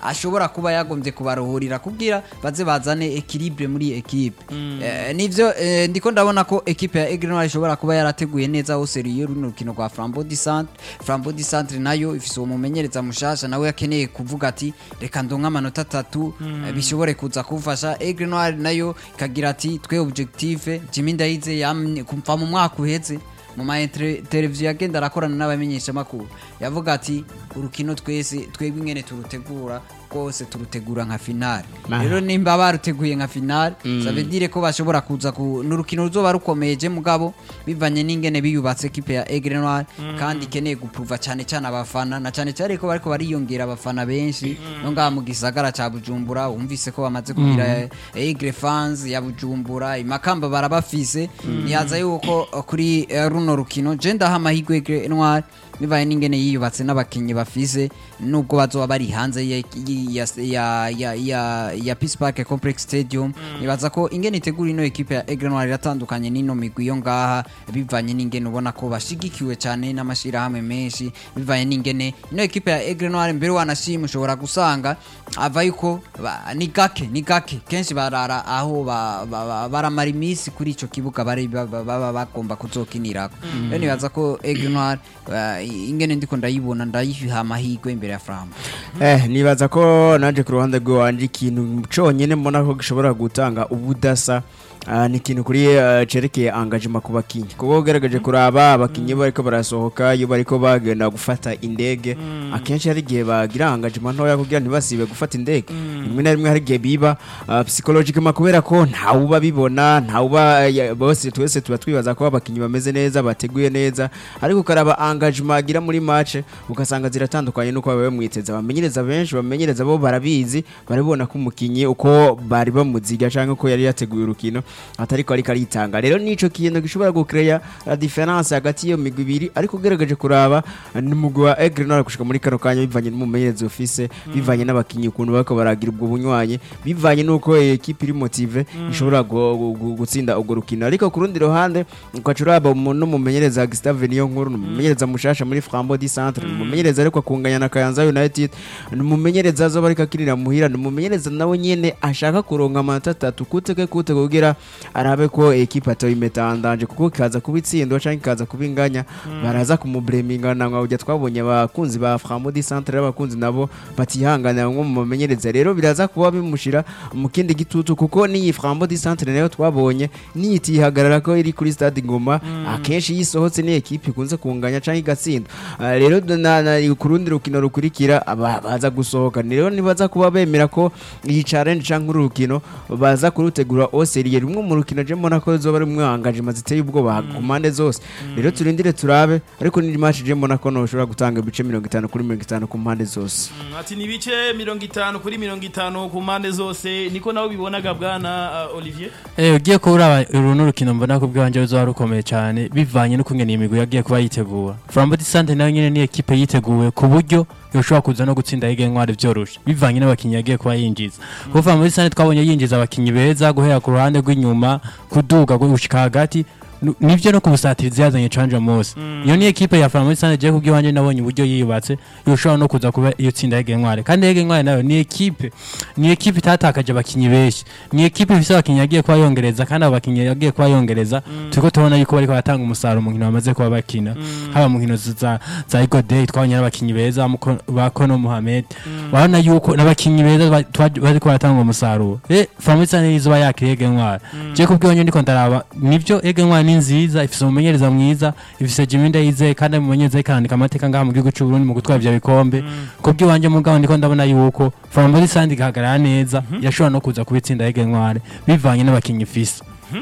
ashobora kuba yagombye kubaruhurira kugira baze bazane equilibre muri equipe Eh, nivyo eh, ndiko ndabona ko equipe ya Aigle Noir ishobora kuba yarateguye neza aho seriyo runo rukino rwa Flambeau du Centre Flambeau du Centre nayo ifise uwo mumenyereza mushasha nawe yakeneye kuvuga ati reka ndonke amanota atatu eh, bishobore kuza kumfasha Aigle Noir nayo ikagira ati twe objective Jimmy Ndayize yamye kumva mu mwaka uheze mu ma inter- televiziyo yagenda arakorana n'abamenyeshamakuru yavuga ati urukino twese twebwe ingene turutegura rwose turutegura nka finale Aha. rero nimba baruteguye nka finale ça veut dire ko bashobora kuza ku n'urukino ruzoba rukomeje mugabo bivanye n'ingene biyubatse equipe ya Aigle Noir kandi ikeneye gupruva cyane cyane abafana na cyane cyane ko bariko bariyongera abafana benshi no ngaha mu gisagara ca Bujumbura wumvise ko bamaze kugira Aigle fans ya Bujumbura imakamba barabafise nihaza yuko uh, kuri uh, runo rukino je ndaha amahirwe Aigle Noir bibaye n'ingene yiyubatse n'abakinnyi bafise nubwo bazoba bari hanze ya, ya, ya, ya, ya, ya Peace Park Complex Stadium nibaza ko ingene itegura ino equipe ya Aigle Noir iratandukanye n'ino migwi yo ngaha bivanye n'ingene ubona ko bashigikiwe cyane n'amashirahamwe menshi bivanye n'ingene ino equipe ya Aigle Noir mbere wanashima ushobora gusanga ava yuko ba- ni gake ni gake kenshi barara aho ba- ba- ba- baramara iminsi kuri ico kibuga bari ba- ba- baba bagomba kuzokinirako rero nibaza ko Aigle Noir uh, ingene ndiko ndayibona ndayiha amahirwe imbere ya Flambeau Eh, nibaza ko naje ku ruhande rw'iwanje ikintu conyene mbona ko gishobora gutanga ubudasa ah, ni ikintu kuri eh, cerekeye engagement ku bakinyi kuko ugerageje kuraba abakinyi iyo bariko barasohoka iyo bariko bagenda gufata indege akenshi hari igihe bagira engagement ntoya kugira ntibasibe gufata indege rimwe na rimwe hari igihe biba ah, psychologiquement kubera ko ntawuba bibona ntawuba ya- bose twese tuba twibaza ko abakinyi bameze neza bateguye neza ariko ukaraba engagement agira muri match ugasanga ziratandukanye nuko babaye mwiteza abamenyereza benshi bamenyereza bo barabizi barabona ko umukinyi uko bari bamuziga canke uko yari yateguye urukino atariko ariko aritanga rero nico kintu gishobora gucreya la difference hagati y'iyo migwi ibiri ariko ugerageje kuraba n'umugwi wa Aigle Noir gushika muri kano kanya bivanye n'umumenyereza ufise bivanye n'abakinyi ukuntu bariko baragira ubwo bunywanyi bivanye nuko ekipe iri motive ishobora gu- gu- gu- gutsinda urwo rukino ariko ku rundi ruhande ukaca uraba umuntu n'umumenyereza Gustave niyo nkuru n'umumenyereza mushasha muri Flambeau du Centre n'umumenyereza ariko akunganya na Kayanza United n'umumenyereza azoba ariko akirira muhira n'umumenyereza nawe nyene ashaka kuronka amanota atatu kuteke kute kugira arabe ko ekipe atoyimetandanje kuko kaza kuba itsindwa canke kaza kuba inganya baraza kumubreminga na nka ujya twabonye abakunzi ba Flambeau du Centre abakunzi nabo batihanganira nko mu bamenyereza rero biraza kuba bimushira mu kindi gitutu kuko n'iyi Flambeau du Centre nayo twabonye niyitihagarara ko iri kuri stade Ngoma akenshi yisohotse ni ekipe ikunze kunganya canke igatsinda Ah, rero na, na, ku rundi rukino rukurikira aba- baza gusohoka rero nibaza kuba bemera ko iyi challenge canke uru rukino baza kurutegura oseriye rumwe mu rukino je mbona ko zoba ari engagement ziteye ubwoba ku mpande zose rero turindire turabe ariko ni match je mbona ko noshobora gutanga ibice 50 kuri 50 ku mpande zose Mm, ati ni ibice mirongo itanu kuri mirongo itanu ku mpande zose niko nawe bibonaga bwana uh, Olivier Eh ugiye kuraba uru n'urukino mbona ko bwanje ruzoba rukomeye cyane bivanye n'uko ngene iyi migwi yagiye kuba yitegura Flambeau du Centre nayo nyene ni equipe yiteguye ku buryo yoshobora kuza no gutsinda Aigle Noir vyoroshe bivanye n'abakinyi yagiye kuba yinjiza kuko Flambeau du Centre twabonye yinjiza abakinyi beza guhera ku ruhande rw'inyuma kuduga gushika hagati Nu- nivyo no kubusatiriza yazanye canja mose iyo ni equipe ya Flambeau du Centre je kubwiwanje nabonye uburyo yiyubatse yoshobora no kuza kuba iyo tsinda Aigle Noir kandi Aigle Noir nayo ni equipe ni equipe itatakaje abakinyi benshi ni equipe ifise abakinyi yagiye kuba yongereza kandi abo bakinyi yagiye kuba yongereza turiko tubona yuko bariko baratanga umusaruro mu nkino bamaze kuba bakina haba mu nkino za za Eagle Day twabonye n'abakinyi beza muko- ba Kono Mohamed urabona yuko n'abakinyi beza ba- twa- bariko baratanga umusaruro eh Flambeau du Centre izuba yakiriye Aigle Noir je kubwiwanje ndiko ndaraba nivyo Aigle Noir ni nziza ifise umumenyereza mwiza ifise Jimmy Ndayizeye kandi umumenyereza ikandika amateka ngaha mu gihugu cy'u Burundi mu gutwara ivyo bikombe kubwiwanje mugabo ndiko ndabona yuko Flambeau du Centre igahagarara neza yashobora no kuza kubitsinda Aigle Noir bivanye n'abakinyi ifise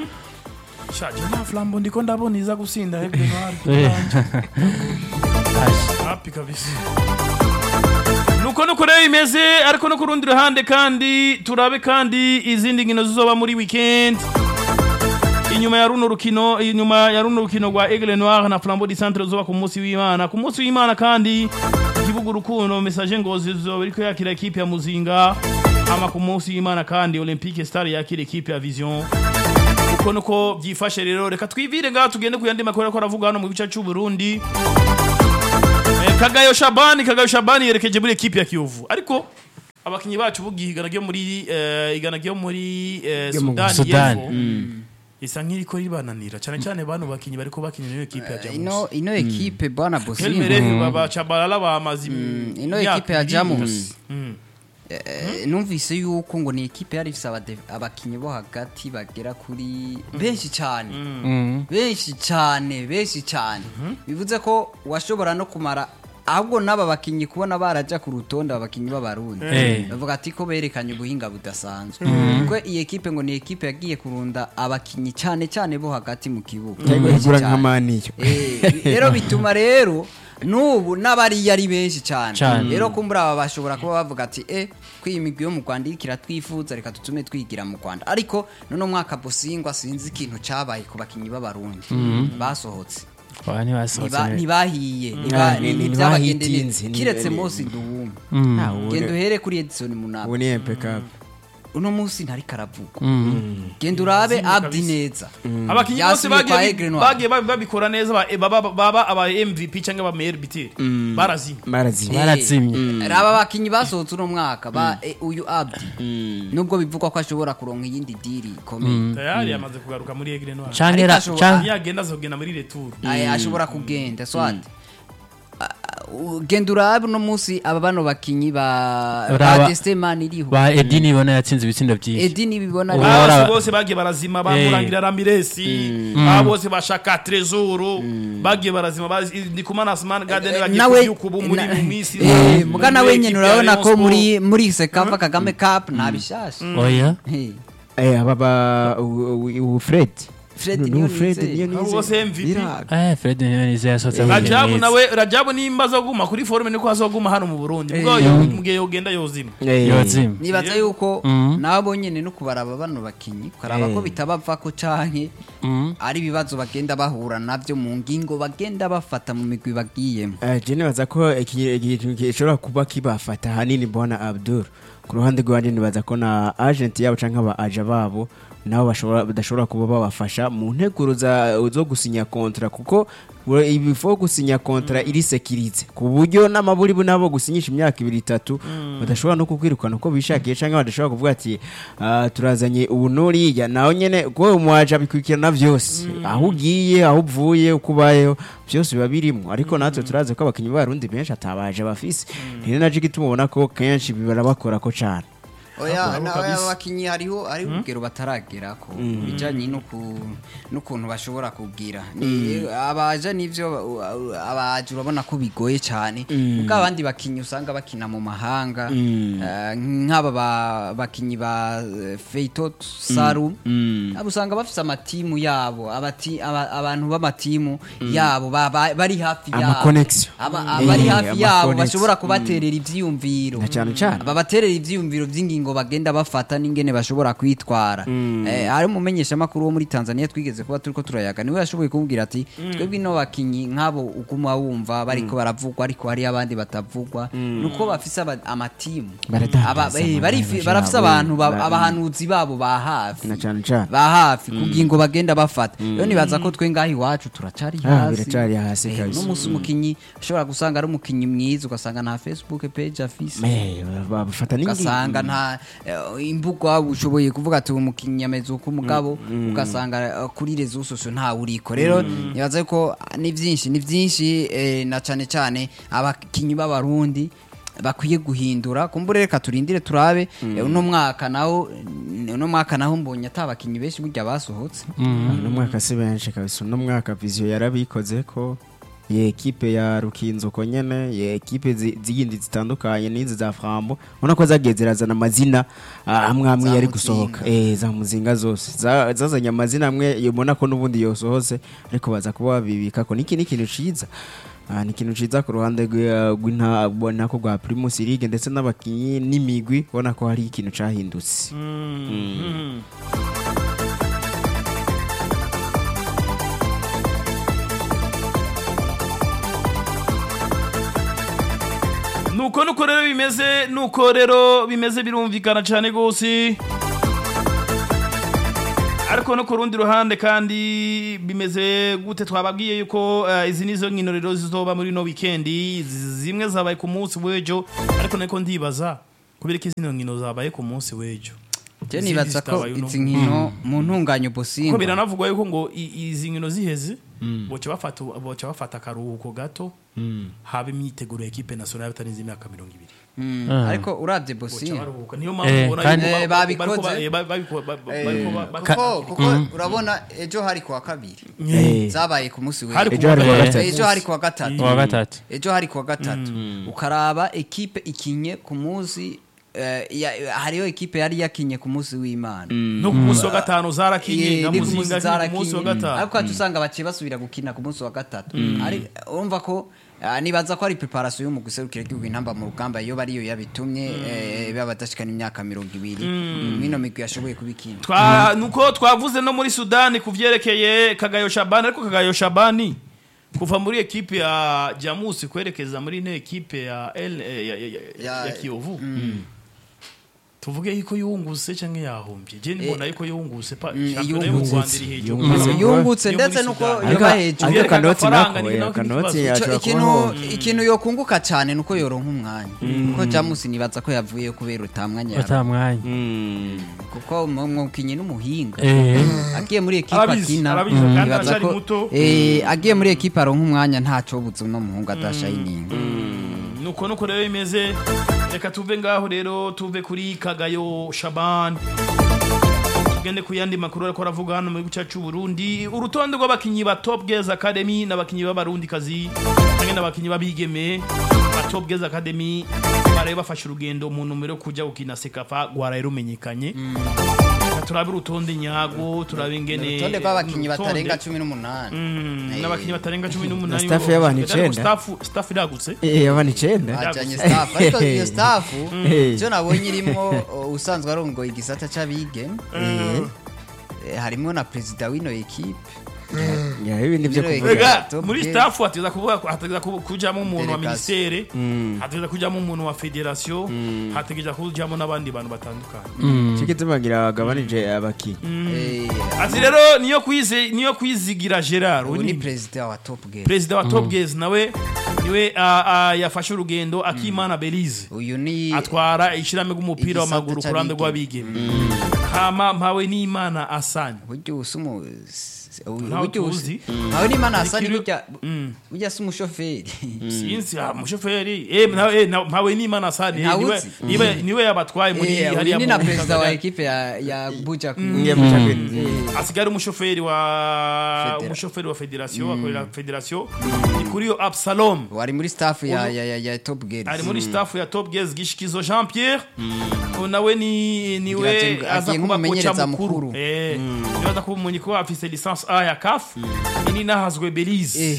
shaje na Flambeau ndiko ndabona iza gusinda Aigle Noir Eh. happy kabisa nuko nuko rero bimeze ariko no ku rundi ruhande kandi turabe kandi izindi nkino zizoba muri weekend inyuma ya runo rukino inyuma ya runo rukino rwa Aigle Noir na Flambeau du Centre zoba ku munsi w'Imana ku munsi w'Imana kandi igihugu rukundo message ngozi zoba iriko yakira equipe ya Muzinga ama ku munsi w'Imana kandi Olympique Star yakira equipe ya Vision uko nuko byifashe rero reka twivire ngaha tugende ku yandi makuru ariko aravuga hano mu gice cy'u Burundi Eh, Kagayo Shabani Kagayo Shabani yerekeje muri equipe ya Kiyovu ariko abakinyi bacu bugiye igana ryo muri eh, igana ryo muri eh, Ryo mu Sudani Sudani. y'Epfo isa nk'iriko ribananira cyane cyane bano bakinyi bariko bakinira iyo ekipe ya ino Jamus ino ekipe bwana bosingo Kelmereri baba Chabalala bamaze ino imyaka ekipe ya ibiri. Jamus. Mm. Eh, numvise yuko ngo ni ekipe yari ifise abade- abakinyi bo hagati bagera kuri benshi cyane Mm. benshi cyane benshi cyane bivuze ko washobora no kumara ahubwo n'aba bakinyi kubona baraja ku rutonde aba bakinyi b'abarundi Eh. bavuga ati ko berekanye ubuhinga budasanzwe kuko iyi ekipe ngo ni ekipe yagiye kurunda abakinyi cyane cyane bo hagati mu kibuga cyangwa Benshi igura cyane. nk'amaniyo Eh, rero bituma rero n'ubu n'abariya ari benshi cyane Cyane. rero kumbura aba bashobora kuba bavuga ati eh ko iyi migwi yo mu Rwanda iriko iratwifuza reka tutume twigira mu Rwanda ariko none mwaka Bosingwa sinzi ikintu cabaye ku bakinyi b'abarundi basohotse Oya, ntibasohotse Ntiba- neza. ntibahiye Ah, ntiba- ni- ni- ni- ntibyabagende ntibahitinze, neza. ni- kiretse ni- Mose Nduwumwe Mm. Ah, ubu- genda uhere kuri Edison Munaba ubu ni impeccable uno munsi ntari karavugwa Mm. genda urabe Zimwe Abdi kabisa. neza abakinyi bose Yasubiye kwa bagiye Aigle bi- Noir. bagiye babi- babikora neza ba- baba baba aba MVP cyangwa aba meilleur buteur barazimye barazimye barazimye raba abakinyi basohotse uno mwaka ba eh, uyu Abdi nubwo bivugwa ko ashobora kuronka iyindi diri ikomeye tayari yamaze kugaruka muri Aigle Noir canke Ariko ra- ashobora- canke- niyagenda azogenda muri retour Aye, ashobora kugenda swat genda urabe uno munsi aba bano bakinyi ba Uraba- ba Destemani iriho ba edi nibona yatsinze ibitsindo byinshi Edi nibibona Ubu bose bara- bose bagiye barazima Eh. bamurangira Ramiresi aba bose bashaka Trezor bagiye barazima bazi- Ndikumana Asman Garden bagiye nawe kubyuka ubu muri na- mu minsi eh, muga nawe muri nyene equipe ya urabona Rayon ko Sport. muri muri Sekafa Kagame Cup nta bishasha oya Eh, Eh, aba ba u- u- u- Fred Fred Nu- niyo nu- Fred nizeye. niyo Abo nizeye. bose MVP. Biraga. eh fred niyo yasohotse ahuye Rajabu neza. nawe Rajabu nimba azoguma kuri forume niko azoguma hano mu Burundi ubwo Eh. yo mugihe yogenda yozima Eh, yozimye nibaza yuko Mhm. nabo nyene no kubaraba bano bakinyi ukaraba ko Eh. bitabavako canke Mm. ari ibibazo bagenda bahura navyo mu ngingo bagenda bafata mu migwi bagiyemo Eh, je nibaza ko iki- ikintu gishobora kuba kibafata hanini bwana abdul ku ruhande rwanjye nibaza ko na agent yabo cyangwa aba aja babo nabo bashobora badashobora kuba babafasha mu nteguro za- zo gusinya kontra kuko we- ibifo gusinya kontra iri sekiritse ku buryo n'amaburi bo nabo gusinyisha imyaka ibiri itatu badashobora no kukwirukana uko bishakiye cyangwa badashobora kuvuga ati "Ah, turazanye ubu nuriya nawe nyene ko umwaje abikurikirana byose aho ugiye aho uvuye uko ubayeho byose biba birimo ariko natwe turazi ko abakinnyi b'abarundi benshi atabaje bafise rero naje gituma ubona ko kenshi barabakora ko cane oya Hakuramo na- kabisa. oya abakinyi hariho hari urugero bataragerako bijanye n'uku- n'ukuntu bashobora kugira Ni- abaja n'ivyo uh, abaje urabona ko bigoye cyane kuko abandi bakinyi usanga bakina mu mahanga eh, nk'aba ba- bakinyi ba eh, Feitot Saru abo usanga bafise amatimu yabo abati aba- abantu b'amatimu yabo ba- ba- bari hafi Ama yabo connection. Aba- Eh, abari hafi ama yabo connection. bashobora kubaterera ivyiyumviro Na cane cane. babaterera ivyiyumviro vy'ingingo bagenda bafata n'ingene bashobora kwitwara eh, hari umumenyesha makuru wo muri Tanzania twigeze kuba turiko turayaga niwe yashoboye kumubwira ati twebwe ino bakinyi nk'abo uguma wumva bariko baravugwa ariko hari abandi batavugwa nuko bafise aba- amatimu Baradandaza Aba- eh, amahera barifi- yabo. barafise abantu ba- Ba- abahanuzi babo ba hafi na cane cane ba hafi ku ngingo bagenda bafata rero nibaza ko twe ngaho iwacu turacari Ah, hasi biracari hasi Eh, kabisa. n'umunsi umukinyi ushobora gusanga ari umukinyi mwiza ugasanga nta facebook page afise Eh, bafata n'ingingo ugasanga nta eh, imbuga ushoboye kuvuga ati uwo mukinnyi ameze uko umugabo ugasanga eh, kuri rezo sosio ntawe uriko rero nibaza ko ah, ni byinshi ni byinshi eh, na cyane cyane abakinnyi b'abarundi bakwiye guhindura kumbure reka turindire turabe eh, uno mwaka nawo uno mwaka naho mbonye atabakinnyi benshi burya basohotse uno mwaka si benshi kabisa uno mwaka viziyo yarabikoze ko ye ekipe ya rukinzuko nyene ye ekipe zi- ziyindi zitandukanye n'izi za frambo ubona ko zagiye zirazana amazina ah, amwe amwe Za yari Muzinga. gusohoka eh za muzinga zose Za- zazanye amazina amwe ubona ko n'ubundi yosohose ariko baza kuba babibika ko niki ni ikintu ciza Ah, ni ikintu ciza ku ruhande rw'i- rw'inta- nako rwa primus league ndetse n'abakinyi n'imigwi ubona ko hari ikintu cahindutse nuko nuko rero bimeze nuko rero bimeze birumvikana cyane rwose ariko no ku rundi ruhande kandi bimeze gute twababwiye yuko eh, izi nizo nkino rero zizoba muri no weekend zimwe zabaye ku munsi w'ejo ariko niko ndibaza kubera ko izino nkino zabaye ku munsi w'ejo je Izindi nibaza ko zitabaye uno izi nkino mu ntunganyo kuko businga biranavugwa yuko ngo i- izi nkino ziheze boca bafata boca bafata akaruhuko gato haba imyiteguro ya ekipe nationale batarenze imyaka mirongo ibiri Mm, Ah. ariko uravye boca businga baruhuka niyo Eh, mpamvu ubona kandi- yuko Eh, ba- bariko babikoze. ba- eh, ba- babiko- ba- ba- Eh, bariko ba- ba- kuko kuko urabona ejo hari kuwa kabiri Eh. zabaye ku munsi hari w'ejo Ejo hari kuwa kuwa gatatu. ejo hari kuwa gatatu uwa gatatu ejo hari kuwa gatatu ukaraba ekipe ikinye ku munsi eh, ya- hariho ekipe yari yakinye ku munsi w'imana no ku munsi wa gatanu zarakinye Eh, na ni ku munsi muzinga kinye ku munsi wa zarakinye gatanu ariko hati usanga baciye basubira gukina ku munsi wa gatatu Ari- urumva ko ah, nibaza ko ari preparation yo mu guserukira igihugu intamba mu rugamba iyo bariyo yabitumye eh, baba badashikana imyaka mirongo ibiri mwino migwi yashoboye kubikina Twa- nuko twavuze no muri sudani ku vyerekeye kagayo shabani ariko kagayo shabani kuva muri ekipe ya jamusi kwerekeza muri ino ekipe ya, L, eh, ya, ya, ya, Ya- ya kiyovu tuvuge yuko yungutse canke yahombye je mbona yuko yungutse pa Mm, shampiyona yo mu yungutse. Rwanda iri hejuru Yungutse. Mm. yungutse Yo ndetse muri nuko Sudani. yoba Ariko- hejuru ariko Yereka kanoti agafaranga, nako ni eh, nako kanoti ikibazo. Ico- ashobora ikintu kubaho ikintu yokunguka cyane nuko yoronka umwanya kuko jamusi nibaza ko yavuye kubera utamwanya yari- ata mwanya Mm. kuko umwukinyi n'umuhinga Eh, agiye muri ekipe Arabizi, akina arabizi, kandi nibaza aracyari ko muto. eh, agiye muri ekipe aronka umwanya ntaco buze uno muhungu adashayininga nuko nuko rero bimeze reka tuve ngaho rero tuve kuri kagayo shaban tugende ku yandi makuru ariko aravuga hano mu gihugu cyacu Burundi urutonde rw'abakinyi ba Top Girls Academy n'abakinyi b'abarundi kazi hamwe n'abakinyi b'abigeme ba Top Girls Academy baraye bafashe urugendo mu numero yo kujya gukina sekafa rwaraye rumenyekanye Reka turabe urutonde nyago turabe ingene urutonde rw'abakinyi urutonde. batarenga cumi n'umunani Mm, Eh. n'abakinyi batarenga cumi n'umunani staff bo- y'abantu ariko icenda. staff- staff iragutse Eh, abana icenda bajanye staff ariko iyo staff Eh. icyo nabonye irimo uh, usanzwe arongoye igisata c'abigeme Eh, harimwo na perezida w'ino ekipe Ya, ibi ni byo Rero kuvuga Ega, Top muri Girls. staff hategeza kuvuga ko hategeza ku- kujamo umuntu wa Delegation. ministere hategeza kujamo umuntu wa federation hategeza kujamo n'abandi bantu batandukanye cyo gituma ngira bagabanije abakinyi Eh, ati rero niyo kwize niyo kwizigira Gerard ubu uyu ni ni perezida wa top game perezida wa Top Girls nawe niwe ah, ah, yafashe urugendo akimana Belize uyu ni atwara ishirame rw'umupira Igisata w'amaguru ku ruhande c'abigeme. rw'abigeme hama mpawe n'imana asani buryo usa umu Ntawe buryo usa tuzi. ntawe n'imana hasani Ikiru- burya Mm. burya si umushoferi sinzi ah, umushoferi eh nawe eh, na- mpawe n'imana asani eh, niwe Ntawuzi. niwe niwe yabatwaye muri Eh, hariya uyu ni na mu- perezida wa Tanzania. ekipe ya ya buja Ngiye mu Champions. asigara umushoferi wa Federa- umushoferi wa federation akorera federation ni kuri yo Absalom wari muri staff ya Uyu- ya ya, ya top girls ari muri staff ya Top Girls Gishikizo Jean Pierre ubu nawe ni niwe Ngira ati- aza agiye kuba kocha nk'umumenyereza mukuru mukuru. eh niwe aza kuba umunyi ko afise licence A ya CAF ini nahazwe Belize Eh.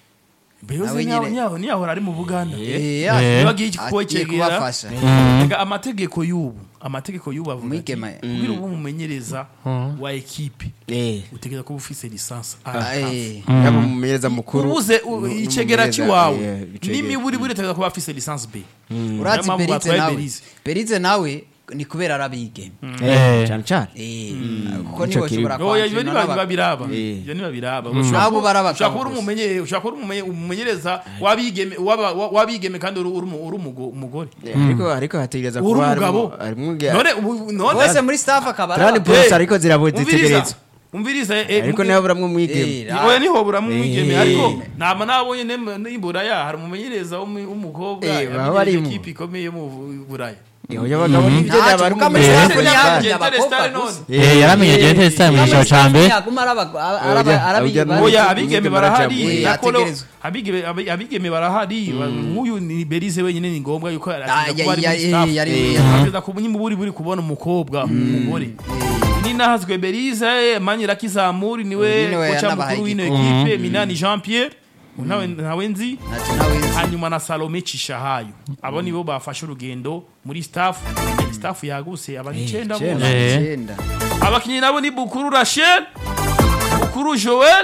Belize Nawe nyaho nyine. nyaho niyahora ari mu Buganda Eh, Eh. ati- niba agiye agiye kuwecegera kubafasha Ega amategeko y'ubu amategeko y'ubu avuga ati Umwigeme. kugira ube umumenyereza wa ekipe Eh, utegereza kuba ufise licence A Ah, ya CAF. eh. yaba umumenyereza mukuru ubuze u- nu- icegera n'umumenyereza, cy'iwawe eh, icegera. n'imiburi buri utegereza kuba afise licence B urazi Niyo mpamvu Berize batwaye nawe Belize. Berize nawe ni kubera arabigeme Eh, cyane cyane Eh, kuko Nico nibo kiri- ushobora oya ibyo kwakira n'aba- ntibabiraba Eh. ibyo ntibabiraba Nabo barabagabo ushobora kuba uri gusa. umumenye- ushobora kuba uri umumenye- umumenyereza w'abigeme w'aba- wa- w'abigeme kandi uri uri umu- uri umugo- umugore Eh, ariko ariko hategereza uri kuba umugabo harimo harimo nge- none ubu- none bose muri staff akaba Kandi araba- bose Eh, ariko zirabuze umviriza zitegereza umviriza eh, ariko muge- niho buramwe umwigeme Eh, ra- oya niho buramwigeme Eh. ariko nama nabonye nem- n'iburaya hari umumenyereza w'umu- w'umukobwa Eh, baba yamenyereje barimo. ikipe ikomeye yo mu buraya Oya, abagabo n'ibyo Ntacyo, yaba ari kuko muri umumenyereza. staff ni Eh. abandi Eh. abakobwa Eh. gusa. Eh, yaramenye Gentes Time mu cyiciro cya mbere Yaguma araba- araba- Oya, arabi- oya, bari- oya Abigeme abigeme barajamo. barahari Eh, nakolo ategerezwa. abigeme abi- abigeme barahari nk'uyu ni Belize wenyine ni ngombwa yuko Ah, aratinda ya- kuba ari ya- muri staff eh, yari- Eh, ya- ategereza kuba nyine buri buri kubona umukobwa umugore ni nahazwe Belize manyira kizamuri niwe Uyu niwe kocha yanabahaye mukuru w'ino igikombe. ekipe Minani Jean Pierre nawe nawe nzi Ntacyo nawe nzi. hanyuma na Salome Cishahayo abo nibo bafashe urugendo muri staff staff yaguse abantu icenda icenda. bose Eh. Icyenda. abakinnyi nabo ni bukuru rachel bukuru joel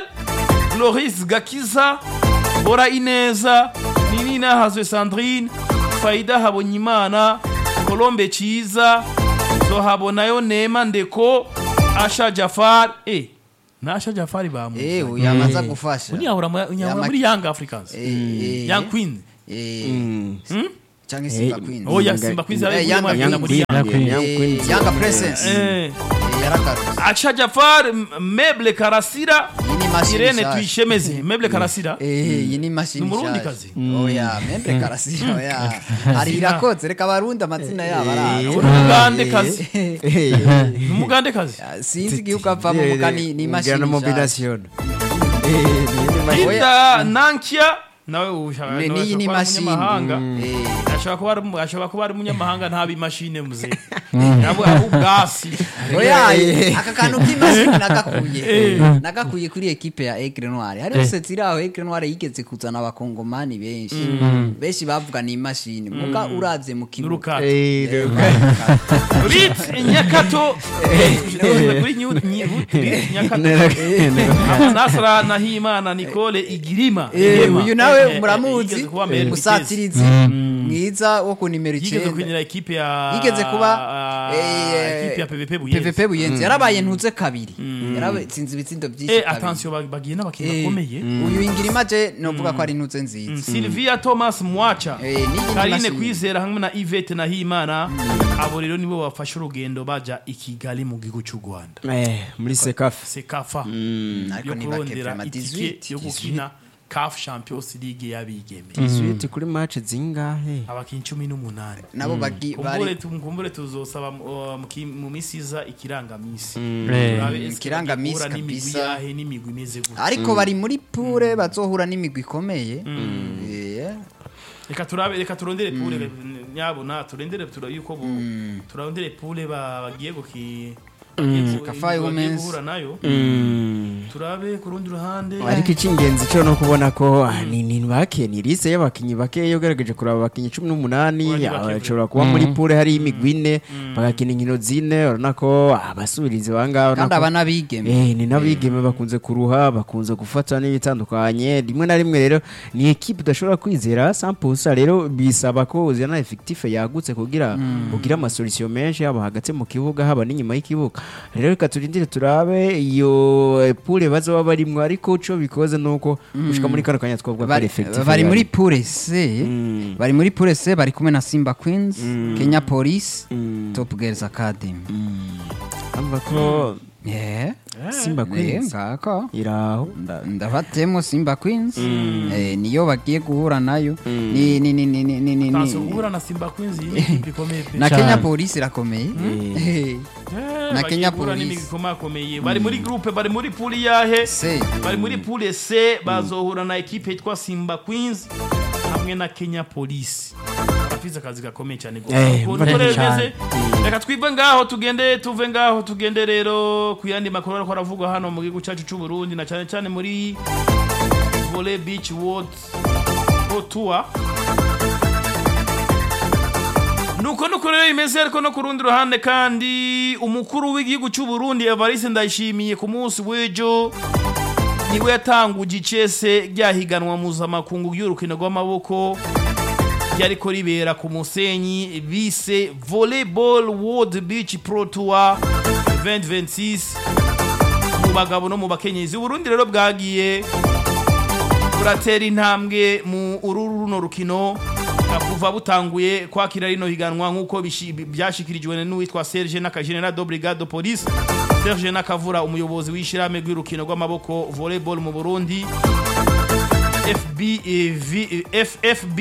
loris gakiza bora ineza ninina hazwe sandrine faida habonyimana colombe ciza zohabonayo nema ndeko asha jafar eh, na asha jafari bamu Eh, uyu yamaze gufasha unyahura mu- unyahura Yama- muri young africans Eh, eh, young queen eh, Mm. cyangwa Simba Eh, Queens oya Yanga- simba kwizi Eh, ari Yanga muri Queens. muri Yanga Queens. Young Eh, Queens. Yanga Presence Eh. Eh, yaragarutse aca jafar M- meble karasira Iyi ni mashini irene nshasha. tuyishemeze meble karasira Eh, iyi ni imashini Ni Umurundi nshasha. kazi? oya membre karasira oya hari irakoze reka abarundi amazina yabo araza umugande kazi Eh, ni umugande kazi sinzi igihugu avamo muka ni ni imashini Ugana nshasha. mobilisation. Eh, ni imashini. Linda Nankia nawe ushaka Ne- nawe n'iyi ni ashobora kuba ari mashini. umunyamahanga Eh, ashobora kuba ari ashobora kuba ari umunyamahanga nta bimashine muze nabo abo ubwasi oya Eh. aka kantu k'imashini nagakuye nagakuye kuri ekipe ya Aigle Noir hari usetse iri aho Aigle Noir yigeze kuzana abakongomani benshi benshi bavuga ni imashini muga uravye mu kibuga n'urukato Eh, Eh, Rit Nyakato kuri Nyu- Nyu- Rit Nyakato Abo Nasra Nahimana Nicole Igirima Eh, Igema. uyu Eh, nawe eh, muramuzi yigeze kuba Mel musatirizi mwiza wo ku nimero yigeze icyenda kwinjira ikipe ya yigeze kuba ah, eh, ikipe ya PVP Buyenzi PVP Buyenzi yarabaye ntuze kabiri yaratsinze ibitsindo byinshi eh kabiri. attention bag- bagiye n'abakinnyi Eh, bakomeye uyu ingirima je novuga ko ari ntuze nziza Sylvia Thomas Mwacha Eh, n'iyi ni Karine mashini. Kwizera hamwe na Yvette Nahimana abo rero nibo bafashe urugendo baja i Kigali mu gihugu cy'u Rwanda Eh, muri sekafa sekafa ariko yo ni kurondera bakefrema itike 18 yo gukina CAF Champions League y'abigeme Sweet kuri match zingahe abakinnyi cumi n'umunani nabo bagi kumbure bari tu- kumbure tuzosaba uh, mu ki- mu misi iza ikirangamisi Eh. Turabe eske Ikirangamisi bagihura n'imigwi kabisa. yahe n'imigwi imeze gute ariko bari muri pure bazohura n'imigwi ikomeye Eh, reka turabe reka turondere pure nyabona turendere tura yuko bo turondere pure ba- bagiye guki bagiye ku- Kafai bagiye Women's. guhura nayo Mm. turabe ku rundi ruhande ariko icy'ingenzi cyo no kubona ko ah, ni ni bake ni lise y'abakinnyi bake iyo ugaragaje kuraba abakinnyi cumi n'umunani Bari ah, bake bashobora kuba muri pure hari imigwi ine bagakina inkino zine urabona ko abasubirizi bangaha urabona kandi ko- aba n'abigeme Eh, ni n'abigeme bakunze kuruha bakunze gufata n'ibitandukanye rimwe na rimwe rero ni ekipe udashobora kwizera sampusa rero bisaba ko uzana efekitife yagutse kugira ugire amasolisiyo menshi haba hagati mu kibuga haba n'inyuma y'ikibuga rero reka turindire turabe iyo eh, pure bazaba barimwo ariko ico bikoze nuko gushika muri kano kanya twavuga ko ari bari, effective bari muri yari. pure C Mm. bari muri pure C bari kumwe na Simba Queens Kenya Police Mm. Top Girls Academy Urumva ko eh Simba eh, Queens ngako iraho Nda- ndabatemo Simba Queens eh, niyo bagiye guhura nayo ni ni ni ni ni ni ni- Tanso ni- guhura na Simba Queens iyi ni ikipe ikomeye pe na Cyane. Kenya Police irakomeye Eh, Eh, na bagiye Kenya guhura Police. n'imigwi ikomakomeye bari muri groupe bari muri pool yahe C bari muri pool C bazohura na ekipe yitwa Simba Queens hamwe na Kenya Police bafise akazi gakomeye cyane gose Eh, ukuntu murebe rero cyane. bimeze reka twive ngaho tugende tuve ngaho tugende rero ku yandi makuru ariko aravugwa hano mu gihugu cyacu cy'u Burundi na cyane cyane muri Volley Beach World Pro Tour nuko nuko rero bimeze ariko no ku rundi ruhande kandi umukuru w'igihugu cy'u Burundi Evariste Ndayishimiye ku munsi w'ejo niwe yatanguje icese ryahiganwa mpuzamakungu ry'urukino rw'amaboko ryariko ribera ku musenyi bise volleyball world beach pro tour 2026 mu bagabo no mu bakenyezi uburundi rero bwagiye buratera intambwe mu uru runo rukino kuva butanguye kwakira rino higanwa nk'uko bishi- byashikirijwe n'uwitwa Serge Nakajenera do Brigade de Police Serge Nakavura umuyobozi w'ishirahamwe rw'urukino rw'amaboko volleyball mu Burundi FB eh, V- eh, FFB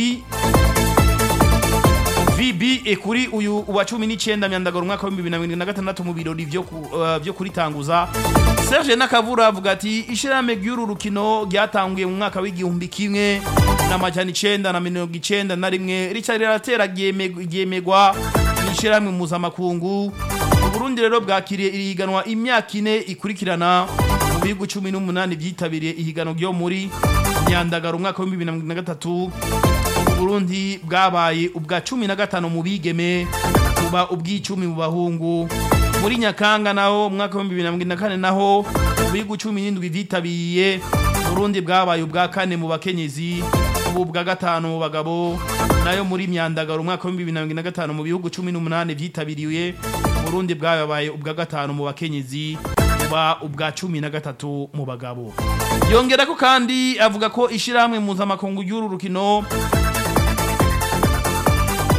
VB eh, kuri uyu wa cumi n'icyenda myandagaro umwaka w'ibihumbi bibiri na mirongo na gatandatu mu birori byo ku- eh, byo kuritanguza Serge Nakavura avuga ati ishirahamwe ry'uru rukino ryatanguye mu mwaka w'igihumbi kimwe n'amajana icenda na mirongo icenda na rimwe rica riratera ryeme- ryemegwa n'ishirahamwe mpuzamakungu Uburundi rero bwakiriye iri higanwa imyaka ine ikurikirana mu bihugu cumi n'umunani byitabiriye ihiganwa ryo muri Nyandagaro umwaka w'ibihumbi bibiri na mirongo na gatatu Burundi bwabaye ubwa cumi na gatanu mu bigeme buba ubw'icumi mu bahungu muri Nyakanga naho umwaka w'ibihumbi bibiri na mirongo ine na kane naho mu bihugu cumi n'indwi byitabiriye Burundi bwabaye ubwa kane mu bakenyezi ubu ubwa gatanu mu bagabo nayo muri Myandagaro umwaka w'ibihumbi bibiri na mirongo ine na gatanu mu bihugu cumi n'umunani byitabiriye Burundi bwabaye ubwa gatanu mu bakenyezi buba ubwa cumi na gatatu mu bagabo yongera ko kandi avuga ko ishirahamwe mpuzamakungu ry'uru rukino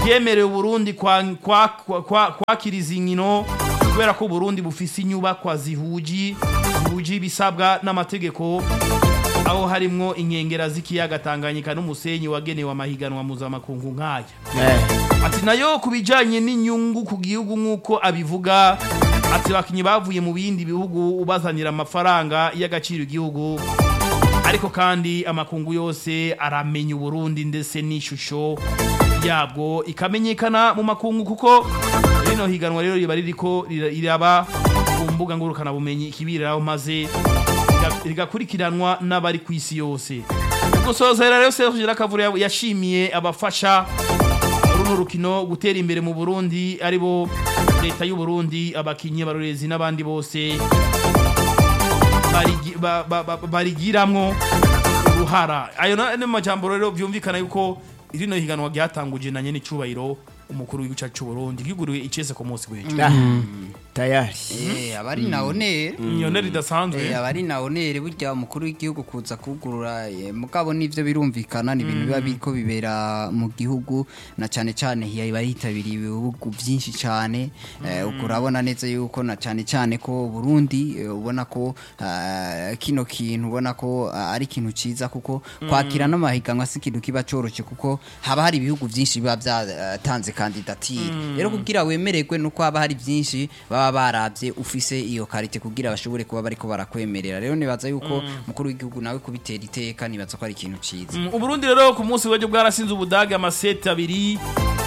byemerewe Burundi kwa- kwa- kwa- kwa- kwakira izi nkino kubera ko Burundi bufise inyubakwa zihuji zihuje ibisabwa n'amategeko aho harimwo inkengera z'ikiyaga Tanganyika n'umusenyi wagenewe amahiganwa mpuzamakungu nk'aya ati nayo ku bijyanye n'inyungu ku gihugu nk'uko abivuga ati abakinnyi bavuye mu bindi bihugu ubazanira amafaranga y'agaciro igihugu ariko kandi amakungu yose aramenya uburundi ndetse n'ishusho yabwo ikamenyekana mu makungu kuko rino higanwa rero riba ririko rira- riraba ku mbuga ngurukanabumenyi ikibiriraho maze riga- rigakurikiranwa n'abari ku isi yose gusozera rero Serge Girakavure yashimiye abafasha runo rukino gutera imbere mu Burundi aribo leta y'u Burundi abakinyi abarorezi n'abandi bose barigi- ba- ba- ba- barigiramwo uruhara ayo na- ni majambo rero vyumvikana yuko rino higanwa ryatanguje na nyene icubahiro umukuru w'igihugu cacu c'u Burundi ryuguriwe icese ku munsi w'ejo tayari Eh, abari na onere inyone ridasanzwe Eh, abari na onere burya umukuru w'igihugu kuza kugurura eh, mugabo nivyo birumvikana ni ibintu biba biriko bibera mu gihugu na cane cane hiba yitabiriye ibihugu vyinshi cane eh, ubwo urabona neza yuko na cane cane ko Burundi eh, ubona ko ah, kino kintu ubona ko ah, ari ikintu ciza kuko kwakira n'amahiganwa si ikintu kiba coroshe kuko haba hari ibihugu vyinshi biba vyatanze kandidatire rero kugira wemererwe nuko haba hari vyinshi baba baravye ufise iyo karite kugira bashobore kuba bariko barakwemerera rero nibaza yuko mukuru w'igihugu nawe kubitera iteka nibaza ko ari ikintu ciza Mm, uburundi rero ku munsi w'ejo bwarasinze ubudage amaseti abiri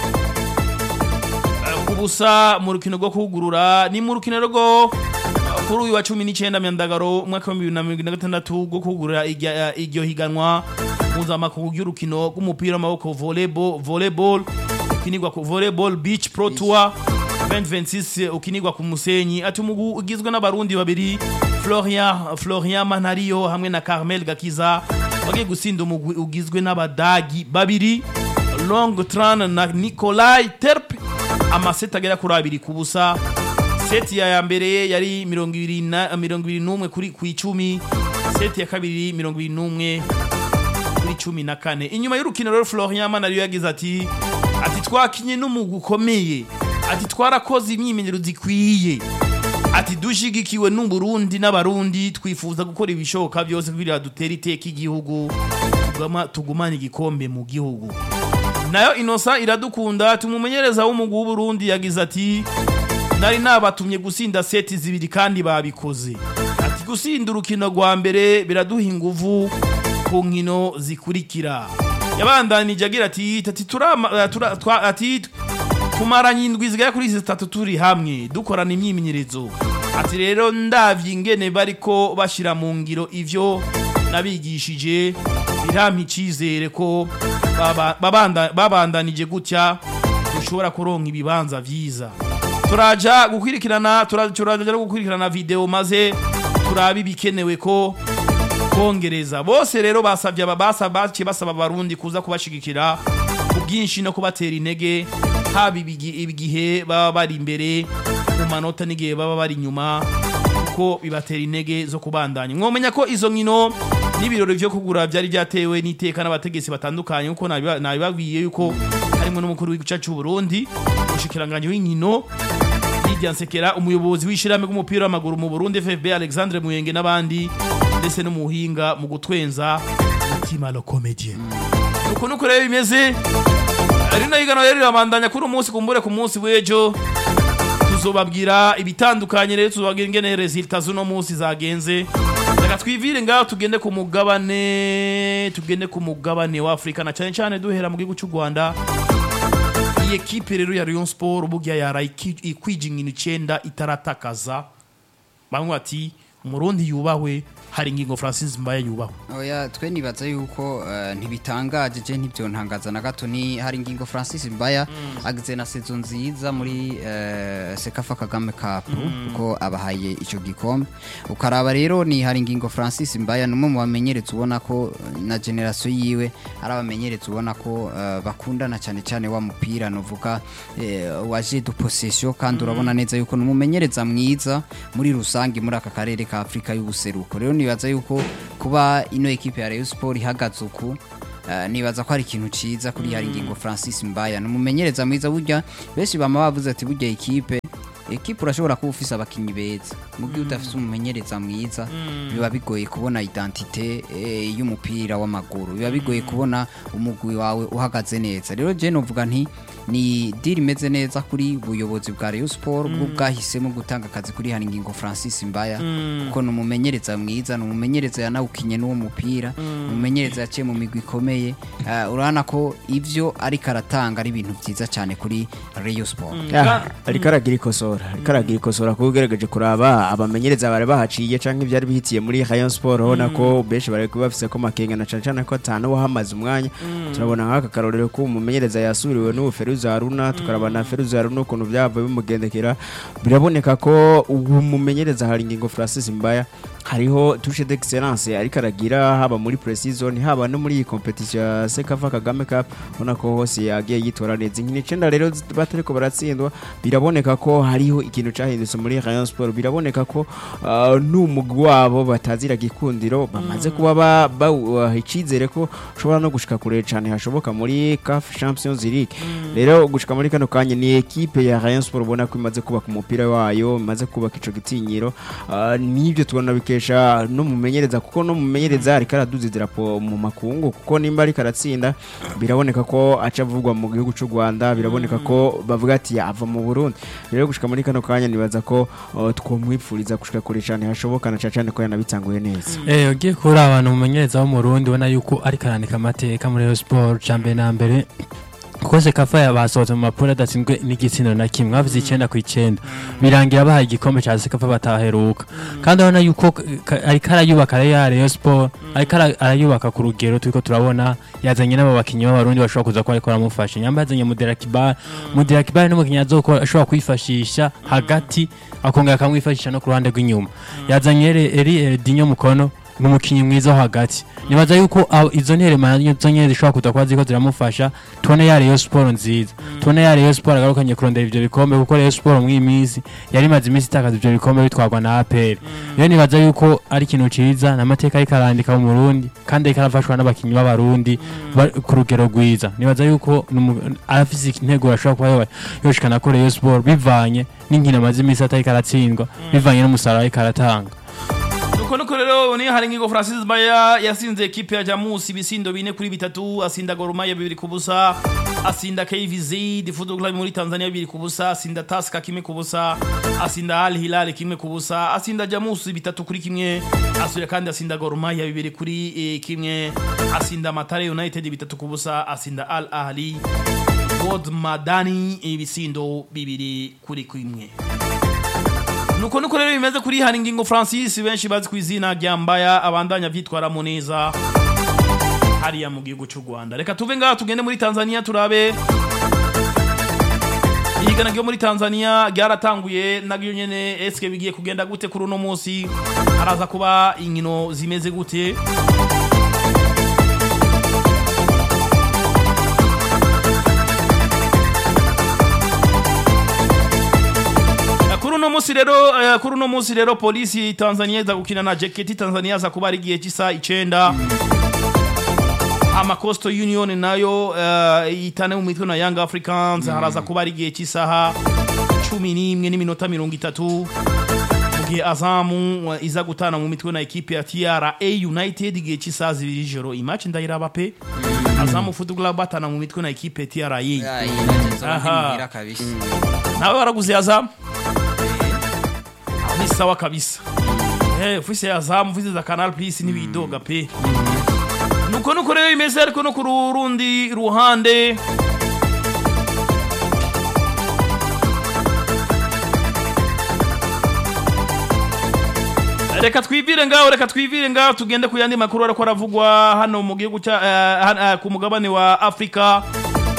Eh, ku busa mu rukino rwo kugurura ni mu rukino rwo eh, kuri uyu wa cumi n'icyenda myandagaro umwaka wa bibiri na mirongo ine na gatandatu rwo kugurura irya- eh, iryo higanwa mpuzamakungu ry'urukino rw'umupira w'amaboko volleyball volleyball ukinirwa ku volleyball beach pro tour 2026 ukinirwa ku musenyi ati umugwi ugizwe n'abarundi babiri Florian Florian Manariyo hamwe na Carmel Gakiza bagiye gusinda umugwi ugizwe n'abadagi babiri Long Tran na Nikolai Terp amaseti agera kuri abiri ku busa seti ya ya mbere yari mirongo ibiri na mirongo ibiri n'umwe kuri ku icumi seti ya kabiri mirongo ibiri n'umwe kuri cumi na kane inyuma y'urukino rero Florian Manariyo yagize ati ati twakinye n'umugwi ukomeye ati twarakoze imyimenyerezo ikwiye ati dushigikiwe n'uburundi n'abarundi twifuza gukora ibishoboka byose kugira dutere iteka igihugu tugama- tugumane igikombe mu gihugu nayo inosa iradukunda tumumenyereza w'umugwi w'uburundi yagize ati nari nabatumye gusinda seti zibiri kandi babikoze ati gusinda urukino rwa mbere biraduha inguvu ku nkino zikurikira yabandanije agira ati ati turama tura, twa, ati tumaranye indwi zigera kuri zitatu turi hamwe dukorana imyimenyerezo ati rero ndavye ingene bariko bashira mu ngiro ivyo nabigishije birampa icizere ko baba- babanda- babandanije gutya dushobora kuronka ibibanza vyiza turaja gukurikirana tura- turaja no gukurikirana video maze turabe ibikenewe ko kongereza bose rero basabye aba basa baciye basaba abarundi kuza kubashigikira ku bwinshi no kubatera intege haba ibigi- igihe baba bari imbere mu manota n'igihe baba bari inyuma kuko bibatera intege zo kubandanya mwomenya ko izo nkino n'ibirori vyo kugura byari byatewe n'iteka n'abategetsi batandukanye kuko nabiba- nabibabwiye yuko harimo n'umukuru w'igihugu cy'u Burundi umushikiranganje w'inkino Lydia Nsekera umuyobozi w'ishirahamwe rw'umupira w'amaguru mu Burundi FFB Alexandre Muyenge n'abandi ndetse n'umuhinga mu gutwenza mutima lo comédien uko nuko rero bimeze rino higanwa rero rirabandanya kuri umunsi kumbure ku munsi w'ejo tuzobabwira ibitandukanye rero tuzobabwira ingene resulta z'uno munsi zagenze reka twivire ngaho tugende ku mugabane tugende ku mugabane wa Afrika na cyane cyane duhera mu gihugu cy'u Rwanda iyi ekipe rero ya Rayon Sport burya yara iki- ikwije inkino icenda itaratakaza bamwe bati umurundi yubahwe hari ingingo Francis Mbaye yubahwe oya twe nibaza yuko eh, ntibitangaje je ntivyontangaza na gato ni hari ingingo Francis Mbaya agize na sezo nziza muri eh, Sekafa Kagame Cup kuko abahaye ico gikombe ukaraba rero ni hari ingingo Francis Mbaya numwe mu bamenyereza ubona ko eh, na generation yiwe ari abamenyereza ubona ko eh, bakundana cyane cyane wa mupira novuga eh, wa jeu de possession kandi urabona neza yuko ni umumenyereza mwiza muri rusange muri aka karere ka Afrika y'ubuseruko rero nibaza yuko kuba ino ekipe ya Rayon Sport ihagaze uku eh, nibaza ko ari ikintu ciza kuri hari ingingo Francis Mbaya numumenyereza mwiza burya benshi bama bavuze ati burya ikipe ekipe urashobora kuba ufise abakinyi beza mu gihe udafise umumenyereza mwiza biba bigoye kubona identite eh, y'umupira w'amaguru biba bigoye kubona umugwi wawe uhagaze neza rero je novuga nti ni deal imeze neza kuri buyobozi bwa Rayon Sport bwo bwahisemo gutanga akazi kuri hari ingingo Francis Mbaya kuko ni umumenyereza mwiza ni umumenyereza yanawukinye n'uwo mupira ni umumenyereza yaciye mu migwi ikomeye Eh, urabona ko ivyo ariko aratanga ari ibintu vyiza cyane kuri Rayon Sport Ah, ariko aragira ikosora ariko aragira ikosora kuko ugerageje kuraba abamenyereza bari bahaciye canke ivyari bihitiye muri Rayon Sport ubona ko benshi bari kuba bafise ko makenga na cane cane ko atanu wahamaze umwanya turabona nk'aka karorero ko umumenyereza yasubiriwe n'ubu Feruza Haruna tukaraba na Feruza Haruna ukuntu byavuye bimugendekera biraboneka ko ubu mumenyereza hari ingingo Francis Mbaya hariho touche d'excellence ariko aragira haba muri pre-season haba no muri iyi competition ya Sekafa Kagame Cup ubona ko hose yagiye yitora neza inkino icenda rero zi- batariko baratsindwa biraboneka ko hariho ikintu cahindutse muri Rayon Sport biraboneka ko uh, n'umugwi wabo batazira gikundiro bamaze kuba ba- bawuha icizere ko ushobora no gushika kure cane hashoboka muri CAF Champions League rero gushika muri kano kanya ni ekipe ya Rayon Sport ubona ko imaze kubaka umupira wayo imaze kubaka ico gitinyiro uh, nivyo tubona bikesha no mumenyereza kuko no mumenyereza ariko araduza idarapo mu makungu kuko nimba ariko aratsinda biraboneka ko aca avugwa mu gihugu cy'u Rwanda biraboneka ko bavuga ati ava mu Burundi rero gushika muri kano kanya nibaza ko uh, twomwipfuriza gushika kure cane hashoboka na cane cane ko yanabitanguye neza Eh, ugiye kubura abantu umumenyereza w'umurundi ubona yuko ariko arandika amateka muri Rayon Sport ca mbere na mbere kuko sekafa yabasohotse mu mapuro adatsinzwe n'igitsina na kimwe bavuze icenda ku icenda birangira bahaye igikombe ca sekafa bataheruka kandi urabona yuko ka- ariko arayubaka rero ya Rayon Sport ariko ara- arayubaka ku rugero turiko turabona yazanye n'abo bakinyi b'abarundi bashobora kuza ko ariko baramufasha nyamba yazanye Mudera Kibar Mudera Kibar ni umukinyi azokora ashobora kwifashisha hagati akongera akamwifashisha no ku ruhande rw'inyuma yazanye Eri- Eri Eldinho Mukono ni umukinnyi mwiza wo hagati nibaza yuko aho izo nterema nazo nyene zishobora kuza kuba ziriko ziramufasha tubone ya Rayon Sport nziza tubone ya Rayon Sport agarukanye kurondera ivyo bikombe kuko Rayon Sport mw'iyi minsi yari imaze iminsi itakaza ivyo bikombe bitwarwa na APR rero nibaza yuko ari ikintu ciza n'amateka ariko arandika mu Burundi kandi ariko arafashwa n'abakinyi b'abarundi ba- ku rugero rwiza nibaza yuko numu- arafise intego ashobora kuba yoba- yoshikana ko Rayon Sport bivanye n'inkino amaze iminsi atariko aratsindwa bivanye n'umusaruro ariko aratanga nuko nuko rero ni hari ingingo Francis Baya yasinze ekipe ya Jamus ibisindo bine kuri bitatu asinda Gor Mahia bibiri ku busa asinda KVZ Football Club muri Tanzania bibiri ku busa asinda Tusker kimwe ku busa asinda Al Hilal kimwe ku busa asinda Jamus bitatu kuri kimwe asubira kandi asinda Gor Mahia bibiri kuri eh, kimwe asinda Matare United bitatu ku busa asinda Al Ahli God Madani ibisindo bibiri kuri kimwe nuko nuko rero bimeze kuri hari ingingo Francis benshi bazi ku izina rya Mbaya abandanya vyitwaramo neza hariya mu gihugu cy'u Rwanda reka tuve ngaha tugende muri Tanzania turabe Igana ryo muri Tanzania ryaratanguye nagyo nyene eske bigiye kugenda gute kuri uno munsi haraza kuba inkino zimeze gute kuri uno munsi rero eh, kuri uno munsi rero polisi Tanzania iza gukina na JKT Tanzania za kuba ari igihe cy'isa icenda ama Coastal Union nayo eh, itane mu mitwe na Young Africans haraza kuba ari igihe cy'isaha cumi n'imwe n'iminota mirongo itatu mu gihe Azamu eh, iza gutana mu mitwe na ekipe ya TRA United igihe cy'isaha zibiri joro imatch ndayiraba pe Azamu Football Club batana mu mitwe na ekipe ya TRA Ah, iyi naje nzoba Aha. ntimuhira kabisa nawe waraguze Azamu ni sawa kabisa eh ufise ya Azamu ufise za Canal Plus n'ibidoga pe nuko nuko rero bimeze ariko no ku rundi ruhande reka twivire ngaho reka twivire ngaho tugende ku yandi makuru ariko aravugwa hano mu gihugu cya eh, han- eh, ku mugabane wa Afrika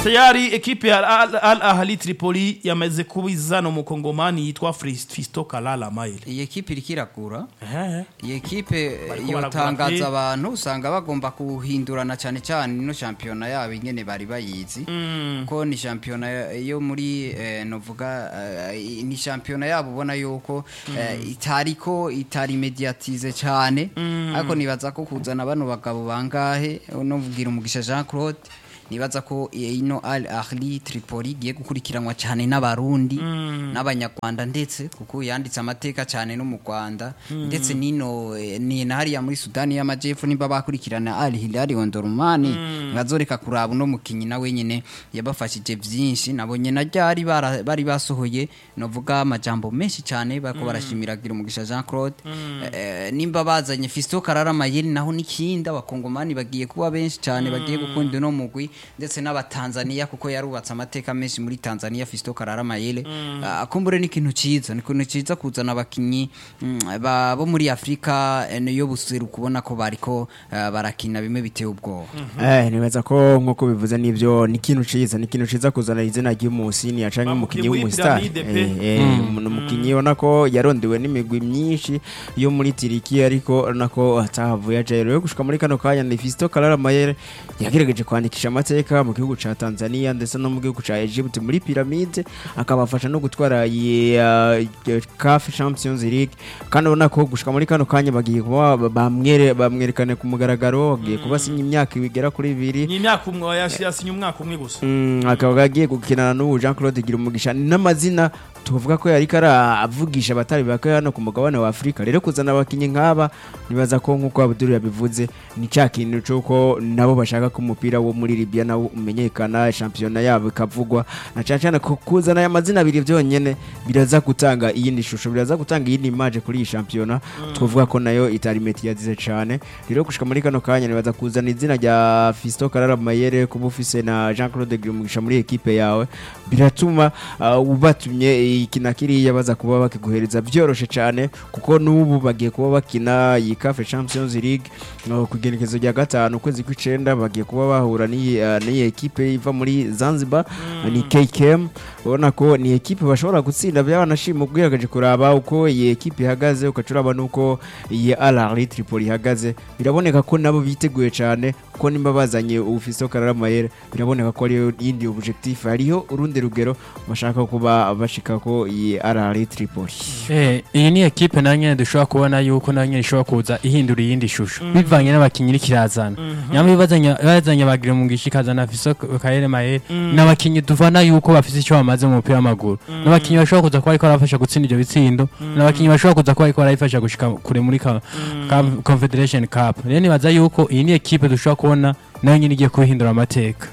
tayari ekipe ya Al, Al Ahli Tripoli yamaze kubizana umukongomani yitwa Fris- Fisto Kalala Maile iyi ekipe iriko iragura Eh, iyi ekipe Bariko yotangaza baragura pe. abantu usanga bagomba kuhindurana cyane cyane ino shampiyona yabo ingene bari bayizi ko ni shampiyona yo muri eh, novuga eh, ni shampiyona yabo ubona yuko eh, itariko itari mediatize cyane ariko nibaza ko kuzana bano bagabo bangahe novugira umugisha Jean Claude nibaza ko ino Al Ahli Tripoli igiye gukurikiranwa cyane n'abarundi n'abanyarwanda ndetse kuko yanditse amateka cyane no mu Rwanda ndetse nino eh, ni na hariya muri Sudani y'Amajyepfo nimba bakurikirana Al Hilal Omdurman bazoreka kuraba uno mukinyi nawe nyene yabafashije byinshi nabonye na ryari bara- bari basohoye novuga amajambo menshi cyane bako barashimira gira umugisha Jean Claude Eh, nimba bazanye Fisto Karara Mayeri naho nikindi abakongomani bagiye kuba benshi cyane bagiye gukunda uno mugwi ndetse n'abatanzania kuko yarubatse amateka menshi muri Tanzania Fisto Karara Mayele Ah, akumbure ni ikintu ciza ni ikintu ciza kuzana abakinyi mm, ba- bo muri Afrika eh, niyo buseru kubona ko bariko ah, barakina bimwe biteye ubwoba Eh, nibaza ko nkuko bivuze nivyo ni ikintu ciza ni ikintu ciza kuzana izina ry'umusini yacanke Ba umukinyi mukinyi w'umustar w'Ipiramide pe. Eh, eh, ni umukinyi ubona ko yarondewe n'imigwi myinshi yo muri Tiriki ariko nako atahavuye ajayo rero gushika muri kano kanya ni Fisto Kalala Mayere yagerageje kwandikisha amateka mu gihugu ca Tanzania ndetse no mu gihugu ca Egypt muri Pyramide akabafasha no gutwara iyi uh, CAF Champions League kandi ubona ko gushika muri kano kanya bagiye kuba bamwere bamwerekane ku mugaragaro bagiye kubasinya imyaka igera kuri ibiri ni imyaka umwe yashi- yasinye umwaka umwe gusa Mm, akaba agiye gukinana n'ubu Jean Claude Girumugisha ni n'amazina tuvuga ko yariko aravugisha abatari bake hano ku mugabane wa Afurika rero kuzana abakinyi nk'aba nibaza ko nk'uko Abdul yabivuze ni cya kintu c'uko nabo bashaka ko umupira wo muri Libya nawo umenyekana shampiyona yabo ikavugwa na cyane cyane ko kuzana aya mazina abiri byonyene biraza gutanga iyindi shusho biraza gutanga iyindi image kuri iyi shampiyona twavuga ko nayo itari mediatize cyane rero gushika muri kano kanya nibaza kuzana izina rya Fisto Karara Mayere kuba ufise na Jean Claude Girumugisha muri ekipe yawe biratuma uh, ubatumye iki na kiriya baza kuba bakiguhereza byoroshe cyane kuko n'ubu bagiye kuba bakina iyi CAF Champions League uh, ku igenekezo rya gatanu ukwezi kw'icenda bagiye kuba bahura n'iyi uh, n'iyi ekipe iva muri Zanzibar ni KKM ubona ko ni ekipe bashobora gutsinda byabanashima ubwiragaje kuraba uko iyi ekipe ihagaze ukacuraba nuko iyi Al Ahly Tripoli ihagaze biraboneka ko nabo biteguye cyane kuko nimba bazanye ufiso Karara Mayere biraboneka ko ariyo yindi objectif hariho urundi rugero bashaka kuba bashika ko iyi Al Ahly Tripoli Eh, iyi ni ekipe nayo nyene dushobora kubona yuko nayo nyene ishobora kuza ihindura iyindi shusho bivanye n'abakinyi iriko irazana nyamara bazanye bazanye bagira mu gishi ikazana Fiso Kaere Maere n'abakinyi tuvana yuko bafise icyo bamaze mu mupira w'amaguru n'abakinyi bashobora kuza kuba ariko barafasha gutsinda ivyo bitsindo n'abakinyi bashobora kuza kuba ariko barayifasha gushika kure muri ka- ka- Confederation Cup rero nibaza yuko iyi ni ekipe dushobora kubona nayo nyene igiye kubihindura amateka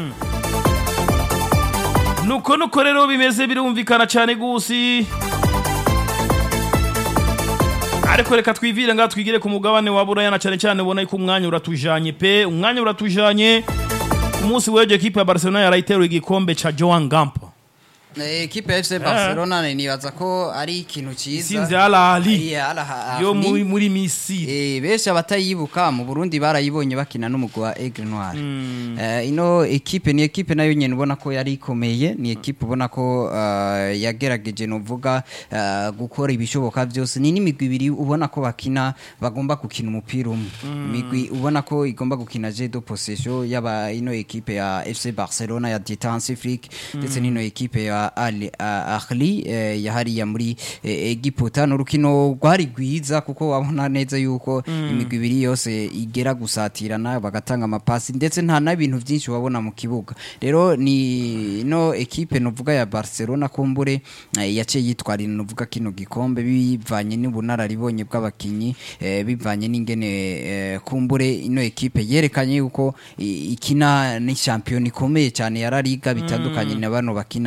nuko nuko rero bimeze birumvikana cyane gusi ariko reka twivire ngaha twigire ku mugabane wa buraya na cyane cyane ubona ko umwanya uratujanye pe umwanya uratujanye ku munsi w'ejo ekipe ya barcelona yarayiteruye igikombe ca joan gampo Eh, ekipe ya FC Barcelona nibaza ko ari ikintu ciza isinze Al Ahly Iya, Al Ahly. yo muri muri misiri Eh, benshi abatayibuka mu Burundi barayibonye bakina n'umugwi wa Aigle Noir. Eh, ino ekipe ni ekipe nayo nyene ubona ko yari ikomeye, ni ekipe ubona ko uh, yagerageje novuga uh, gukora ibishoboka byose. Ni n'imigwi ibiri ubona ko bakina bagomba gukina umupira umwe. Imigwi ubona ko igomba gukina jeu de possession yaba ino ekipe ya FC Barcelona ya Titansi Flick ndetse n'ino ekipe ya Al Ahly eh, ya hariya muri eh, Egiputa n'urukino rwari rwiza kuko wabona neza yuko imigwi ibiri yose igera gusatirana bagatanga amapasi ndetse nta n'ibintu byinshi wabona mu kibuga rero ni no ekipe novuga ya Barcelona kumbure eh, yaciye yitwarira novuga kino gikombe bivanye n'ubunararibonye bw'abakinyi eh, bivanye n'ingene eh, kumbure ino ekipe yerekanye yuko i- ikina ni champion ikomeye cyane ya La Liga bitandukanye na bano bakina hariya muri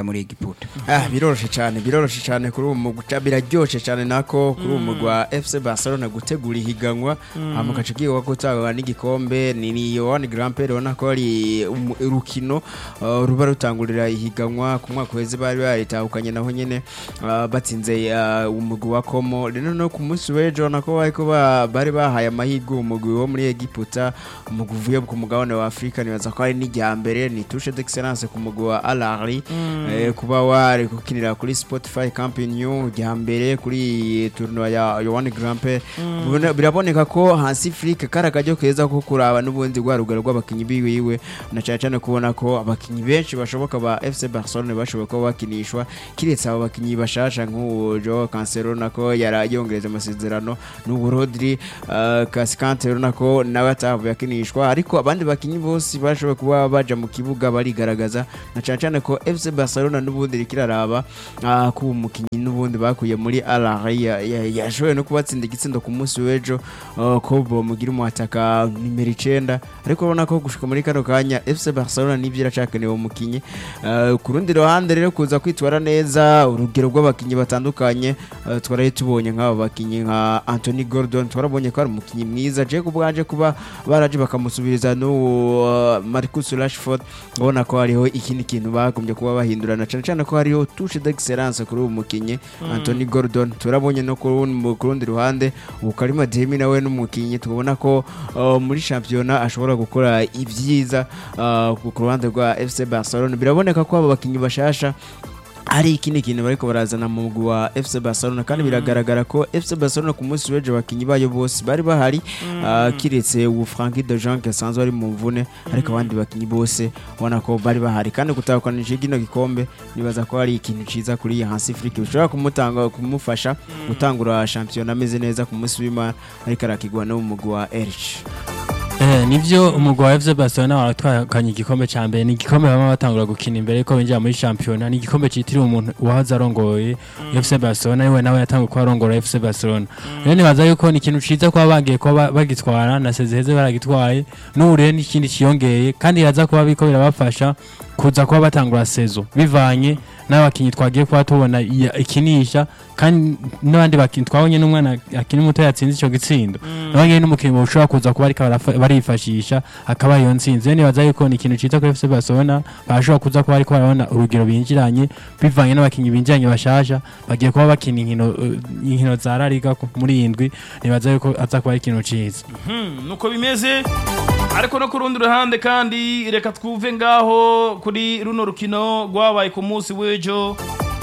muri Egiputa Ah, biroroshe cyane biroroshe cyane kuri uwo mugwi ca- biraryoshe cyane nako kuri uwo mugwi wa FC Barcelona gutegura ihiganwa hama gace kiwa gutanga n'igikombe ni ni Yohan Grand Prix ubona ko ari umu- urukino uh, ruba rutangurira ihiganwa ku mwaka weze bari baritahukanye naho nyene uh, batsinze uh, umugwi wa Como rero no ku munsi w'ejo nako bariko ba- bari bahaye amahirwe umugwi wo muri Egiputa umugwi uvuye ku mugabane wa Afrika nibaza ko ari n'irya mbere ni touche d'excellence ku mugwi wa Al Ahly eh, kuba wari gukinira kuri Spotify Camp Nou rya mbere kuri tournoi ya Yohan Grand Prix Bibone- biraboneka ko hasi Afrika kari akaryo keza ko kuraba n'ubundi rwa rugero rw'abakinyi biwiwe na cyane cyane kubona ko abakinyi benshi bashoboka ba FC Barcelona bashoboka kuba bakinishwa kiretse abo bakinyi bashasha nk'uwo Joao Cancelo nako yari yongereje amasezerano n'ubu Rodri uh, Cascante nako nawe atavuye akinishwa ariko abandi bakinyi bose bashoboye kuba baja mu kibuga barigaragaza na cyane cyane ko FC Barcelona n'ubundi rikiraraba uh, ku mukinyi n'ubundi bakuye muri Al Ahly ya- ya- yashoboye no kubatsinda igitsindo ku munsi w'ejo uh, ko bomugira umuhataka nimero icenda ariko urabona ko gushika muri kano kanya FC Barcelona nivyo iracakenewe umukinyi uh, ku rundi ruhande rero kuza kwitwara neza urugero rw'abakinyi batandukanye uh, twaraye tubonye nk'aba bakinyi nka Anthony Gordon twarabonye ko ari umukinyi mwiza je kubwanje kuba baraje bakamusubiriza n'uwo uh, Marcus Rashford ubona ko hariho ikindi kintu bagombye kuba bahindurana cyane cyane ko hariho touche d'excellence kuri uwo mukinyi Anthony Gordon turabonye no ku rundi- ku rundi ruhande ubu Karima Demi nawe n'umukinyi tubona ko uh, muri shampiyona ashobora gukora ibyiza uh, ku ku ruhande rwa FC Barcelona biraboneka ko aba bakinyi bashasha hari ikindi kintu bariko barazana mu mugwi wa FC Barcelona kandi biragaragara ko FC Barcelona ku munsi w'ejo abakinyi bayo bose bari bahari uh, kiretse ubu Frankie de Jong asanzwe ari mu mvune ariko abandi bakinyi bose ubona ko bari bahari kandi gutahukanisha kino gikombe nibaza ko hari ikintu ciza kuri Hansi Flick bishobora kumutanga kumufasha gutangura shampiyona ameze neza ku munsi w'Imana ariko arakigwa no mu mugwi wa Elche Eh, nivyo umugwi wa FC Barcelona waratwakanye igikombe ca mbere ni igikombe bama batangura gukina imbere yuko binjira muri shampiyona ni igikombe citiriwe umuntu wahoze arongoye FC Barcelona niwe nawe yatanguye kuba arongora FC Barcelona rero nibaza yuko ni ikintu ciza kuba bagiye kuba ba- bagitwara na sezeheze baragitwaye n'ubu rero n'ikindi ciyongeye kandi iraza kuba biriko birabafasha kuza kuba batangura sezo bivanye n'abakinyi twagiye kuba tubona iya- ikinisha kandi n'abandi bakinyi twabonye n'umwana akiri muto yatsinze ico gitsindo nawe nyene n'umukinyi ushobora kuza kuba ariko barafa- barifashisha akaba iyo ntsinzi rero nibaza yuko ni ikintu ciza kuri FC Barcelona bashobora kuza kuba ariko barabona urugero binjiranye bivanye n'abakinyi binjiranye bashasha bagiye kuba bakina inkino eh, inkino za La Liga ku- muri iyi ndwi nibaza yuko aza kuba ari ikintu ciza Hmm, nuko bimeze ariko no ku rundi ruhande kandi reka twuve ngaho kuri runo rukino rwabaye ku munsi w'ejo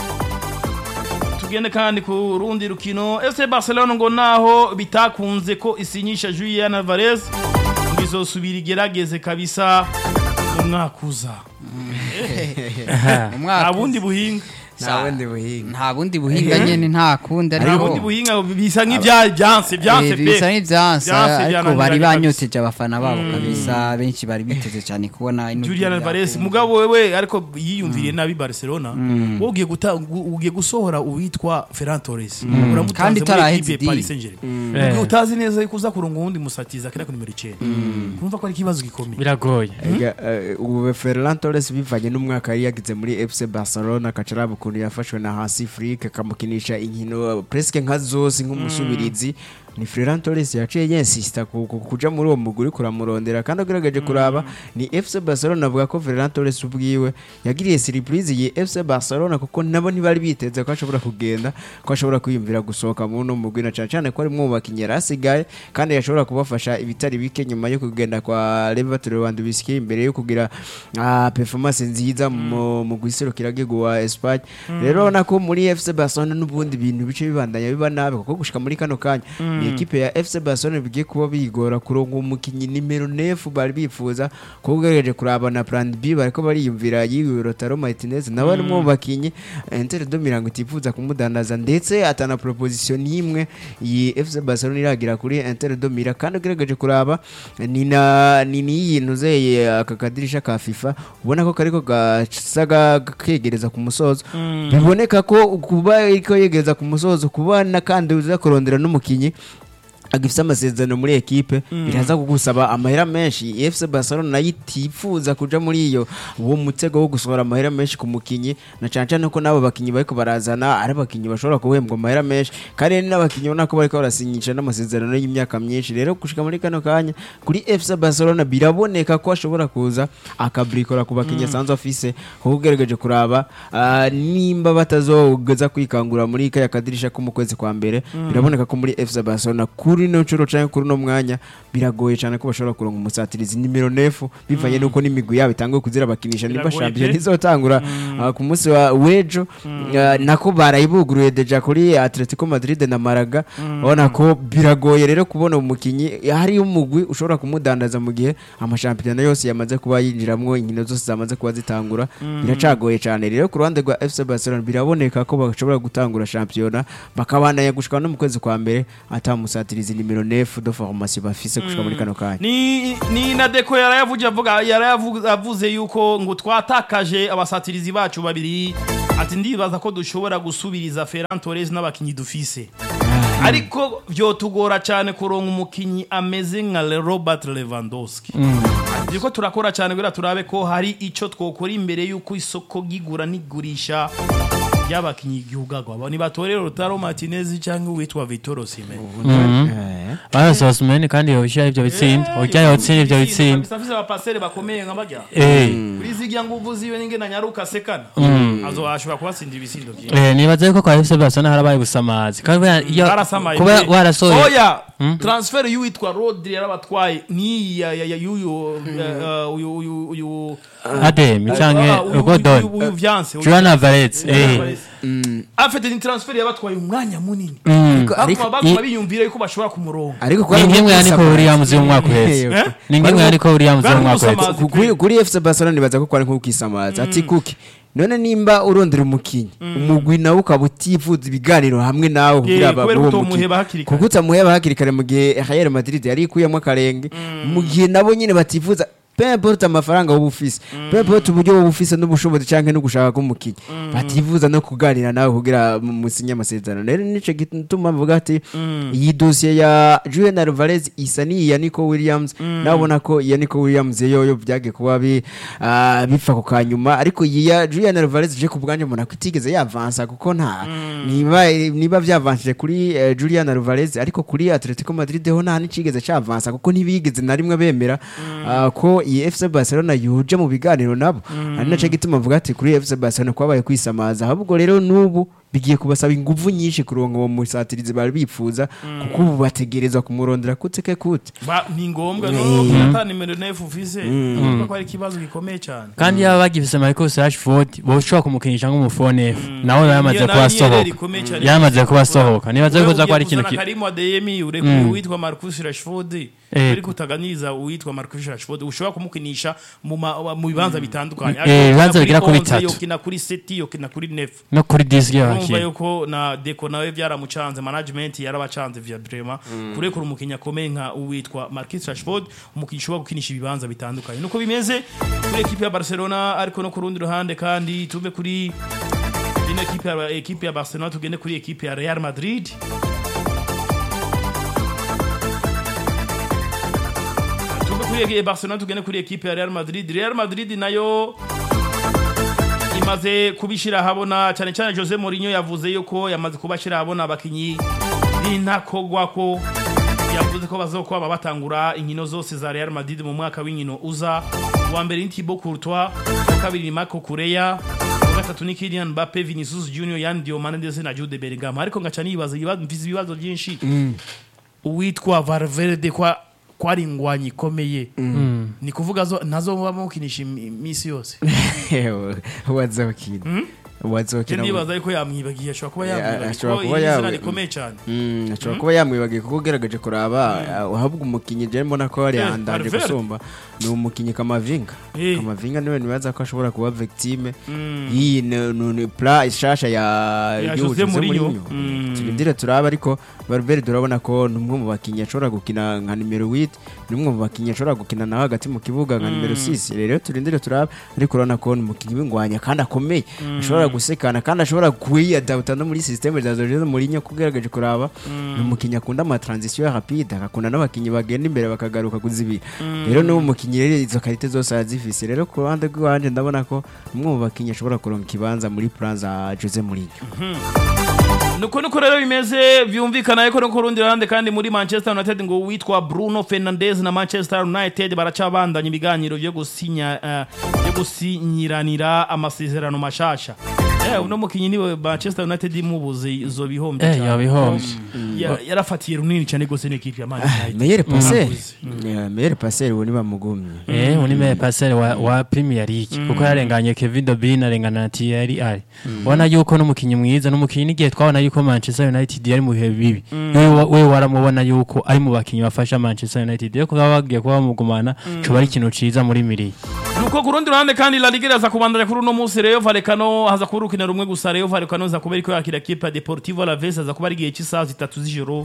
tugende kandi ku rundi rukino FC Barcelona ngo naho bitakunze ko isinyisha Julian Alvarez ngo izosubira igerageze kabisa mu mwaka uza mu mwaka nta bundi buhinga nta bundi buhinga nta bundi buhinga nyene nta kundi nta ariko bundi buhinga bisa nk'ibya byanse byanse Eh, bisa pe n'ivyansa Vyanse, ariko vyananiranye bari kabisa. banyoteje abafana babo kabisa benshi bari biteze cyane kubona ino Julian gihugu Alvarez yakunda. mugabo wewe ariko yiyumviriye nabi Barcelona wowe ugiye guta ugu- ugiye gusohora uwitwa Ferran Torres uramutanze Kandi muri itaraheze equipe ya Paris deal. Saint-Germain Eh. ubwo utazi neza yuko uza kurunga uwundi musatiza kera ku nimero 9 urumva ko ari ikibazo gikomeye biragoye Ega, eh, ubu Ferran Torres bivanye n'umwaka yari yagize muri FC Barcelona akacaraba ukuntu yafashwe na Hansi Flick akamukinisha inkino presque nka zose nk'umusubirizi ni Ferran Torres yaciye yensista ku- ku- kuja muri uwo muguri kuramurondera kandi agerageje kuraba ni FC Barcelona avuga ko Ferran Torres ubwiwe yagiriye surprise yi FC Barcelona kuko nabo ntibari biteze ko ashobora kugenda ko ashobora kwiyumvira gusohoka muri uno mugwi na cyane cyane ko ari mu bakinnyi yari asigaye kandi yashobora kubafasha ibitari bike nyuma yo kugenda kwa Robert Lewandowski imbere yo kugira ah, performance nziza mu mu guserukira gihugu wa Espagne rero nako muri FC Barcelona n'ubundi bintu bice bibandanya biba nabi kuko gushika muri kano kanya ni ekipe ya FC Barcelona bigiye kuba bigora kuronka umukinyi nimero 9 bari bifuza kuko ugerageje kuraba na plan B bariko bariyumvira yiwe Lautaro Martinez nawe ari mu bakinyi Inter de Milan itifuza kumudandaza ndetse atana proposition n'imwe iyi FC Barcelona iragira kuri Inter de Milan kandi ugerageje kuraba ni na ni n'iyintu zeye aka kadirisha ka FIFA ubona ko kariko gasaga kegereza ku musozo biboneka ko kuba ariko yegereza ku musozo kuba na kandi uza kurondera n'umukinyi agifite amasezerano muri ekipe biraza kugusaba amahera menshi FC Barcelona nayo itifuza kuja muri iyo uwo mutego wo gusohora amahera menshi ku mukinyi na cyane cyane ko n'abo bakinyi bariko barazana ari abakinyi bashobora guhembwa amahera menshi kandi hari n'abakinyi ubona ko bariko barasinyisha n'amasezerano y'imyaka myinshi rero gushika muri kano kanya kuri FC Barcelona biraboneka ko ashobora kuza akabrikora ku bakinyi asanzwe afise kuko ugerageje kuraba ah, nimba batazogeza kwikangura muri kaya kadirisha ko mu kwezi kwa mbere biraboneka ko muri FC Barcelona kuri no nshuro canke kuri no mwanya biragoye cyane ko bashobora kuronka umusatirizi nimero nefu bivanye nuko n'imigwi yabo itanguye kuzira bakinisha nimba Biragoye champion pe. izotangura ah, ku munsi wa wejo ah, nako barayibuguruye deja kuri Atletico Madrid na Malaga ubona ko biragoye rero kubona umukinyi hari umugwi ushobora kumudandaza mu gihe amashampiyona yose yamaze kuba yinjiramwo inkino zose zamaze kuba zitangura biracagoye cyane rero ku ruhande rwa FC Barcelona biraboneka ko bashobora gutangura shampiyona bakabandanya gushika no mu kwezi kwa mbere atamusatirizi nimero 9 de formation bafise gushika muri kano kanya ni ni na deko yarayavuze avuga yarayavuze avuze yuko ngo twatakaje abasatirizi bacu babiri ati ndibaza ko dushobora gusubiriza Ferran Torres n'abakinyi dufise ariko vyotugora cyane kuronka umukinyi ameze nka Le- Robert Lewandowski ati ko turakora cyane kugira turabe ko hari ico twokora imbere yuko isoko gigura n'igurisha y'abakinyi igihugu ni batorero Rotaro Martinez cyangwa uwitwa Vitor Osimhen Eh. barose Osimhen kandi yobishyira ivyo bitsinda ujya yotsinda ivyo bitsinda Bafise abapaseri bakomeye nka barya Eh. kuri zirya nguvu ziwe ninge na nyaruka sekana azoashobora kubatsinda ibisindo byinshi Eh, nibaza yuko kwa FC Barcelona harabaye gusamazi kandi kubera iyo barasamaye kuba pe. warasohoye oya transfer y'uwitwa Rodri yarabatwaye ni ya ya ya yuyu eh, uyu uyu uyu Ademi Ah, canke uyu- uyu- Godon uyu- uyu Vyanse, uyu- Julian Alvarez Julian eh Alvarez. afite ni transfer yabatwaye umwanya munini ariko bakuma bakuma biyumvira yuko bashobora kumuronga ariko ni kwari nk'imwe gusamaza. yariko Williams y'umwaka uheze Eh? ni nk'imwe yariko Williams Bari y'umwaka uheze gusamaza. Ku- kuri kuri FC Barcelona nibaza ko kwari nko kwisamaza ati kuki none nimba urondera umukinyi umugwi nawe ukaba utifuza ibiganiro hamwe nawe kugira kubera baguhe ko umukinyi utamuheba hakiri kare. kuko utamuheba hakiri kare mu gihe Real Madrid yari ikuyemo akarenge mu gihe nabo nyine batifuza peu importe amafaranga wowe ufise peu importe uburyo wowe ufise n'ubushobozi canke no gushaka k'umukinyi batifuza no kuganira nawe kugira mu- musinye amasezerano rero nico gituma mvuga ati iyi dosiye ya Julian Alvarez isa n'iya Nico Williams nabona ko iya Nico Williams yoyo byagiye kuba bi ah, bipfa ku kanyuma ariko iyi ya Julian Alvarez je ku bwanje mbona ko itigeze yavansa kuko nta niba niba byavanshije kuri eh, Julian Alvarez ariko kuri Atletico Madrid ho nta n'icigeze cavansa kuko ntibigeze na rimwe bemera ah, ko iyi FC Barcelona yuje mu biganiro nabo ari naco gituma mvuga ati kuri FC Barcelona kwabaye kwisamaza ahubwo rero n'ubu bigiye kubasaba inguvu nyinshi kuronka uwo musatirizi bari bifuza kuko ubu bategerezwa kumurondera kute ke kute Ba- ni ngombwa no ata nimero 9 ufise urumva ko ari ikibazo gikomeye cyane kandi yaba bagifise Marcus Rashford boshobora kumukinisha nk'umufone F nawe yamaze Iyo kuba nayo yari asohoka ikomeye cyane. yamaze kuba asohoka nibaza yuko ko ari ikintu ki- Karimu Adeyemi urekuye uwitwa Marcus Rashford Eh. ariko utaganiza uwitwa Marcus Rashford ushobora kumukinisha mu ma- mu bibanza bitandukanye Eh, ibibanza Yokina bigera kuri onze, bitatu. yokina kuri seti yokina kuri nef no kuri disiki urumva y'abakinnyi yuko na deko nawe byaramucanze management yarabacanze via brema kurekura umukinnyi akomeye nka uwitwa Marcus Rashford umukinnyi ushobora gukinisha ibibanza bitandukanye nuko bimeze kuri ekipe ya Barcelona ariko no ku rundi ruhande kandi tuve kuri ino ekipe ya ekipe ya Barcelona tugende kuri ekipe ya Real Madrid tuve kuri Barcelona tugende kuri ekipe ya Real Madrid Real Madrid nayo imaze kubishira habona cyane cyane Jose Mourinho yavuze yuko yamaze kubashira habona abakinyi b'intakogwa ko yavuze ko bazokwaba batangura inkino zose za Real Madrid mu mwaka w'inkino uza uwa mbere ni Thibaut Courtois uwa kabiri ni Marco Correa uwa gatatu ni Kylian Mbappe Vinicius Junior Yan Diomande ndetse na Jude Bellingham ariko ngaca nibaza ibibazo mfise ibibazo byinshi uwitwa Valverde kwa kwari ingwanyi ikomeye ni kuvuga zo nazo muba mukinisha imi- imisi yose wazokina Je wazokina ndibaza yuko yamwibagiye ashobora kuba Yeah, yamwibagiye ashobora kuko kuba iri zina yawe- rikomeye cyane Mm, ashobora kuba yamwibagiye kuko ugerageje kuraba uhabwa umukinnyi je mbona ko yari Eh, yandanje Valverde. gusumba ni umukinnyi kamavinga Eh. kamavinga niwe nibaza ko ashobora kuba victime y'iyi ni- ni ni pla ishasha ya Ya y'ubu Jose Jose Mourinho. Mourinho. Mm. turindire turaba ariko Valverde urabona ko ni umwe mu bakinnyi ashobora gukina nka nimero 8 ni umwe mu bakinnyi ashobora gukina nawe hagati mu kibuga nka nimero 6 rero turindire turaba ariko urabona ko ni umukinnyi w'ingwanya kandi akomeye ashobora ashobora gusekana kandi ashobora kwiyadapta no muri systeme za Jose Mourinho kugaragaje kuraba ni umukinnyi akunda ama transition rapide akakunda n'abakinnyi bagenda imbere bakagaruka kuzibira rero n'uwo mukinnyi rero izo karite zose arazifise rero ku ruhande rw'iwanje ndabona ko umwe mu bakinnyi ashobora kuronka ikibanza muri plan za Jose Mourinho nuko nuko rero bimeze byumvikana yuko no ku rundi ruhande kandi muri manchester united ngo witwa bruno fernandes na manchester united baracabandanya ibiganiro byo gusinya eh, byo gusinyiranira amasezerano mashasha eh uno mukinyi niwe manchester united imubuze izo bihombe Eh, cyane. yabihombye. Ya- yarafatiye runini cyane gose n'ikipe ya man united meilleur passeur Mm. Yeah, meilleur passeur uwo ni bamugumye Eh, uni me passer wa, wa Premier League kuko yarenganye Kevin De Bruyne arengana na Thierry Henry ubona yuko n'umukinnyi mwiza n'umukinnyi n'igihe twabona yuko Manchester United yari mu bihe bibi we wa- we waramubona yuko ari mu bakinnyi bafasha Manchester United rero kuba bagiye kuba bamugumana coba ari ikintu ciza muri miri nuko ku rundi ruhande kandi La Liga iraza kubandanya kuri uno munsi Rayo Vallecano haza kuba urukino rumwe gusa Rayo Vallecano iza kuba iriko yakira kipe ya Deportivo Alaves haza kuba ari igihe cy'isaha zitatu z'ijoro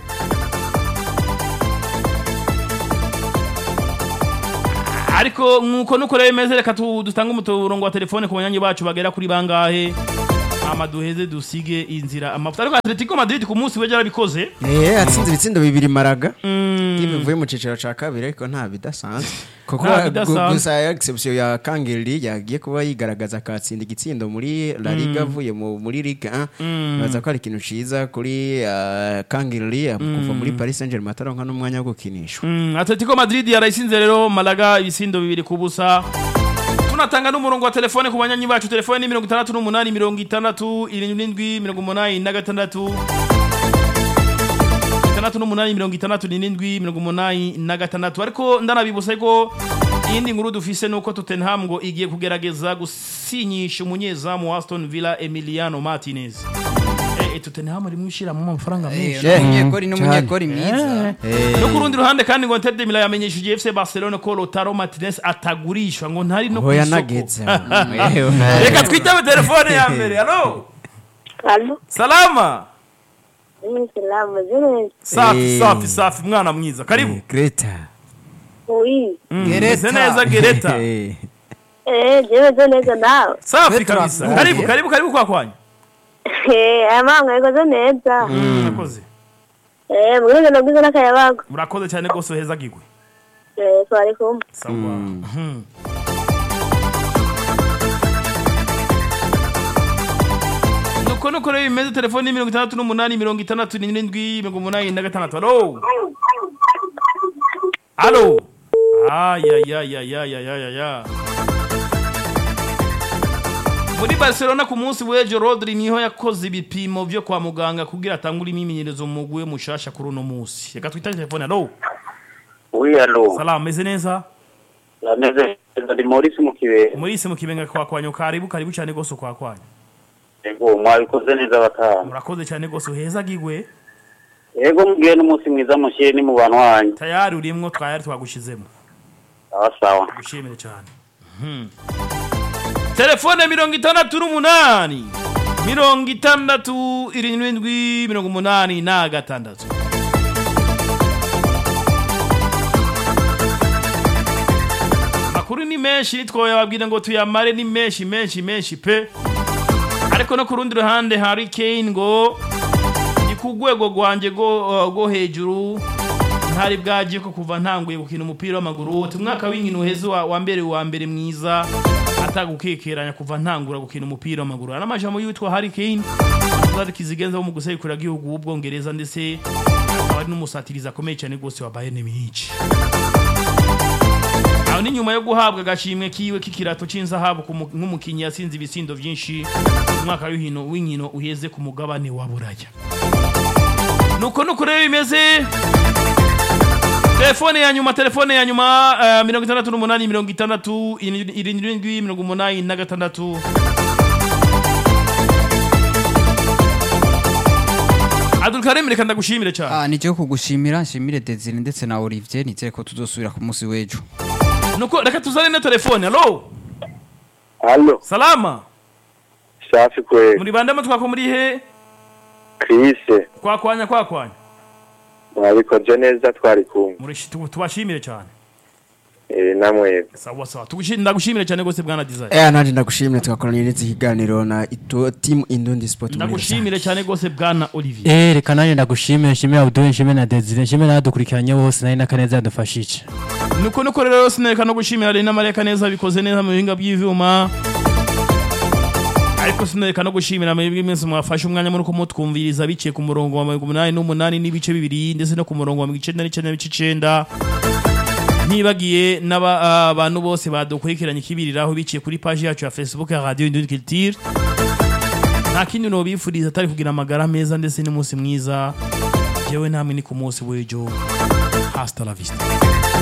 ariko nkuko nuko rero bimeze reka tu- dutange umurongo wa telefone ku banyanyi bacu bagera kuri bangahe ama duheze dusige inzira amafuta ariko Atletico Madrid ku munsi weje yarabikoze Eh, atsinze ibitsindo bibiri maraga Timu ivuye mu ciciro ca kabiri ariko nta bidasanzwe kuko Nta gu- bidasanzwe. gusa ya exception ya Kangeli yagiye kuba yigaragaza akatsinda igitsindo muri La Liga avuye mu- muri Ligue 1 baza ko ari ikintu ciza kuri uh, Kangeli kuva muri Paris Saint-Germain ataronka n'umwanya wo gukinishwa Mm, Atletico Madrid yarayisinze rero Malaga ibisindo bibiri ku busa tunatanga n'umurongo wa telefone ku banyanyi bacu telefone ni mirongo itandatu n'umunani mirongo itandatu irindwi mirongo umunani na gatandatu itandatu n'umunani mirongo itandatu n'irindwi mirongo umunani na gatandatu ariko ndanabibutsa ko iyindi nkuru dufise nuko Tottenham ngo igiye kugerageza gusinyisha umunyezamu wa Aston Villa Emiliano Martinez eh, eh, Tottenham rimwe ishiramo amafaranga menshi Eh, umunyekori cyane. n'umunyekori mwiza no ku rundi ruhande kandi ngo Inter de Milan yamenyesheje FC Barcelona ko Lautaro Martinez atagurishwa ngo ntari no ku hoya isoko nageze reka twitabe telefone ya mbere halo Alo, salama mimi salamu zile. safi Eh. safi safi mwana mwiza karibu Greta Oui. Mm, Gereta. meze neza gereta Eh, Eh, jewe zo neza nawe. safi Petra, kabisa mm. karibu karibu karibu kwa kwanyu Eh, amanga yego zo neza. murakoze Eh, mwenge nabwiza n'akayabago. murakoze cyane rwose heza gigwe Eh, twari kumwe. sawa Mhm. nuko nuko rero bimeze telefone ni mirongo itandatu n'umunani mirongo itandatu n'irindwi mirongo umunani na gatandatu halo halo ayayayayayayaya muri barcelona ku munsi w'ejo rodri niho yakoze ibipimo byo kwa muganga kugira atangure imyimenyerezo mu mugwi we mushasha kuri uno munsi reka twitane telefone halo Oui, allô. salamu meze neza Nameze ndi Maurice Mukibera. Maurice mu kibenga kwa kwanyu karibu karibu cyane gose kwa kwanyu Yego, mwabikoze neza batanu. murakoze cyane gose uheza gigwe Yego, mubwiye n'umunsi mwiza mushyire ni mu bantu wanyu. tayari urimwo twayari twagushizemo Sawa sawa. gushimire cyane Mhm. telefone mirongo itandatu n'umunani mirongo itandatu irindwi mirongo umunani na gatandatu amakuru ni menshi nitwoyababwira ngo tuyamare ni menshi menshi menshi pe ariko no ku rundi ruhande hari Kane ngo ni ku rwego rwanjye rwo rwo hejuru ntari bwagiye ko kuva ntanguye gukina umupira w'amaguru uti umwaka w'inkino uheze wa wa mbere wa mbere mwiza atagukekeranya kuva ntangura gukina umupira w'amaguru ari amajambo y'uwitwa Harry Kane azari kizigenza wo mu guserukira igihugu w'ubwongereza ndetse akaba ari n'umusatirizi akomeye cyane rwose wa Bayern Munich aho ni nyuma yo guhabwa agashimwe kiwe k'ikirato c'inzahabu ku mu- nk'umukinnyi yatsinze ibisindo vyinshi mu mwaka w'inkino w'inkino uheze ku mugabane wa buraya nuko nuko rero bimeze telefone ya nyuma telefone ya nyuma eh, mirongo itandatu n'umunani mirongo itandatu irindwi mirongo umunani na gatandatu Abdulkarim reka ndagushimire cyane Ah, nicyo kugushimira nshimire Desire ndetse na Olivier nizere ko tuzosubira ku munsi w'ejo nuko reka tuzane na telefone halo Allo, salama safi kweli. muri bande mo twako muri he Chris, kwakwanya kwakwanya mwabikoze neza twari kumwe. Murishi- tu- tubashimire cyane Eh, namwe sawa sawa Tugushi- ndagushimire cyane gose bwana desire Eh nanje ndagushimire twakoranye n'iki kiganiro na ito team Indundi Sport muri ndagushimire cyane gose bwana olivier Eh reka nanjye ndagushimire nshimire Abdul nshimire na Desire nshimire n'abadukurikiranye bose nari n'akaneza yadufashije nuko nuko rero sinereka no gushimira Rena Mareka neza bikoze neza mu bihinga by'ivyuma ariko sinereka no gushimira mwebwe mwese mwafashe umwanya muri ko mutwumviriza biciye ku murongo wa mirongo umunani n'umunani n'ibice bibiri ndetse no ku murongo wa mirongo icenda n'icenda n'ibice icenda ntibagiye n'abantu bose badukurikiranye ikibiriraho biciye kuri paji yacu ya facebook ya radio Indundi Culture nta kindi nobifuriza atari kugira amagara meza ndetse n'umunsi mwiza jewe namwe ni ku munsi w'ejo hasta la vista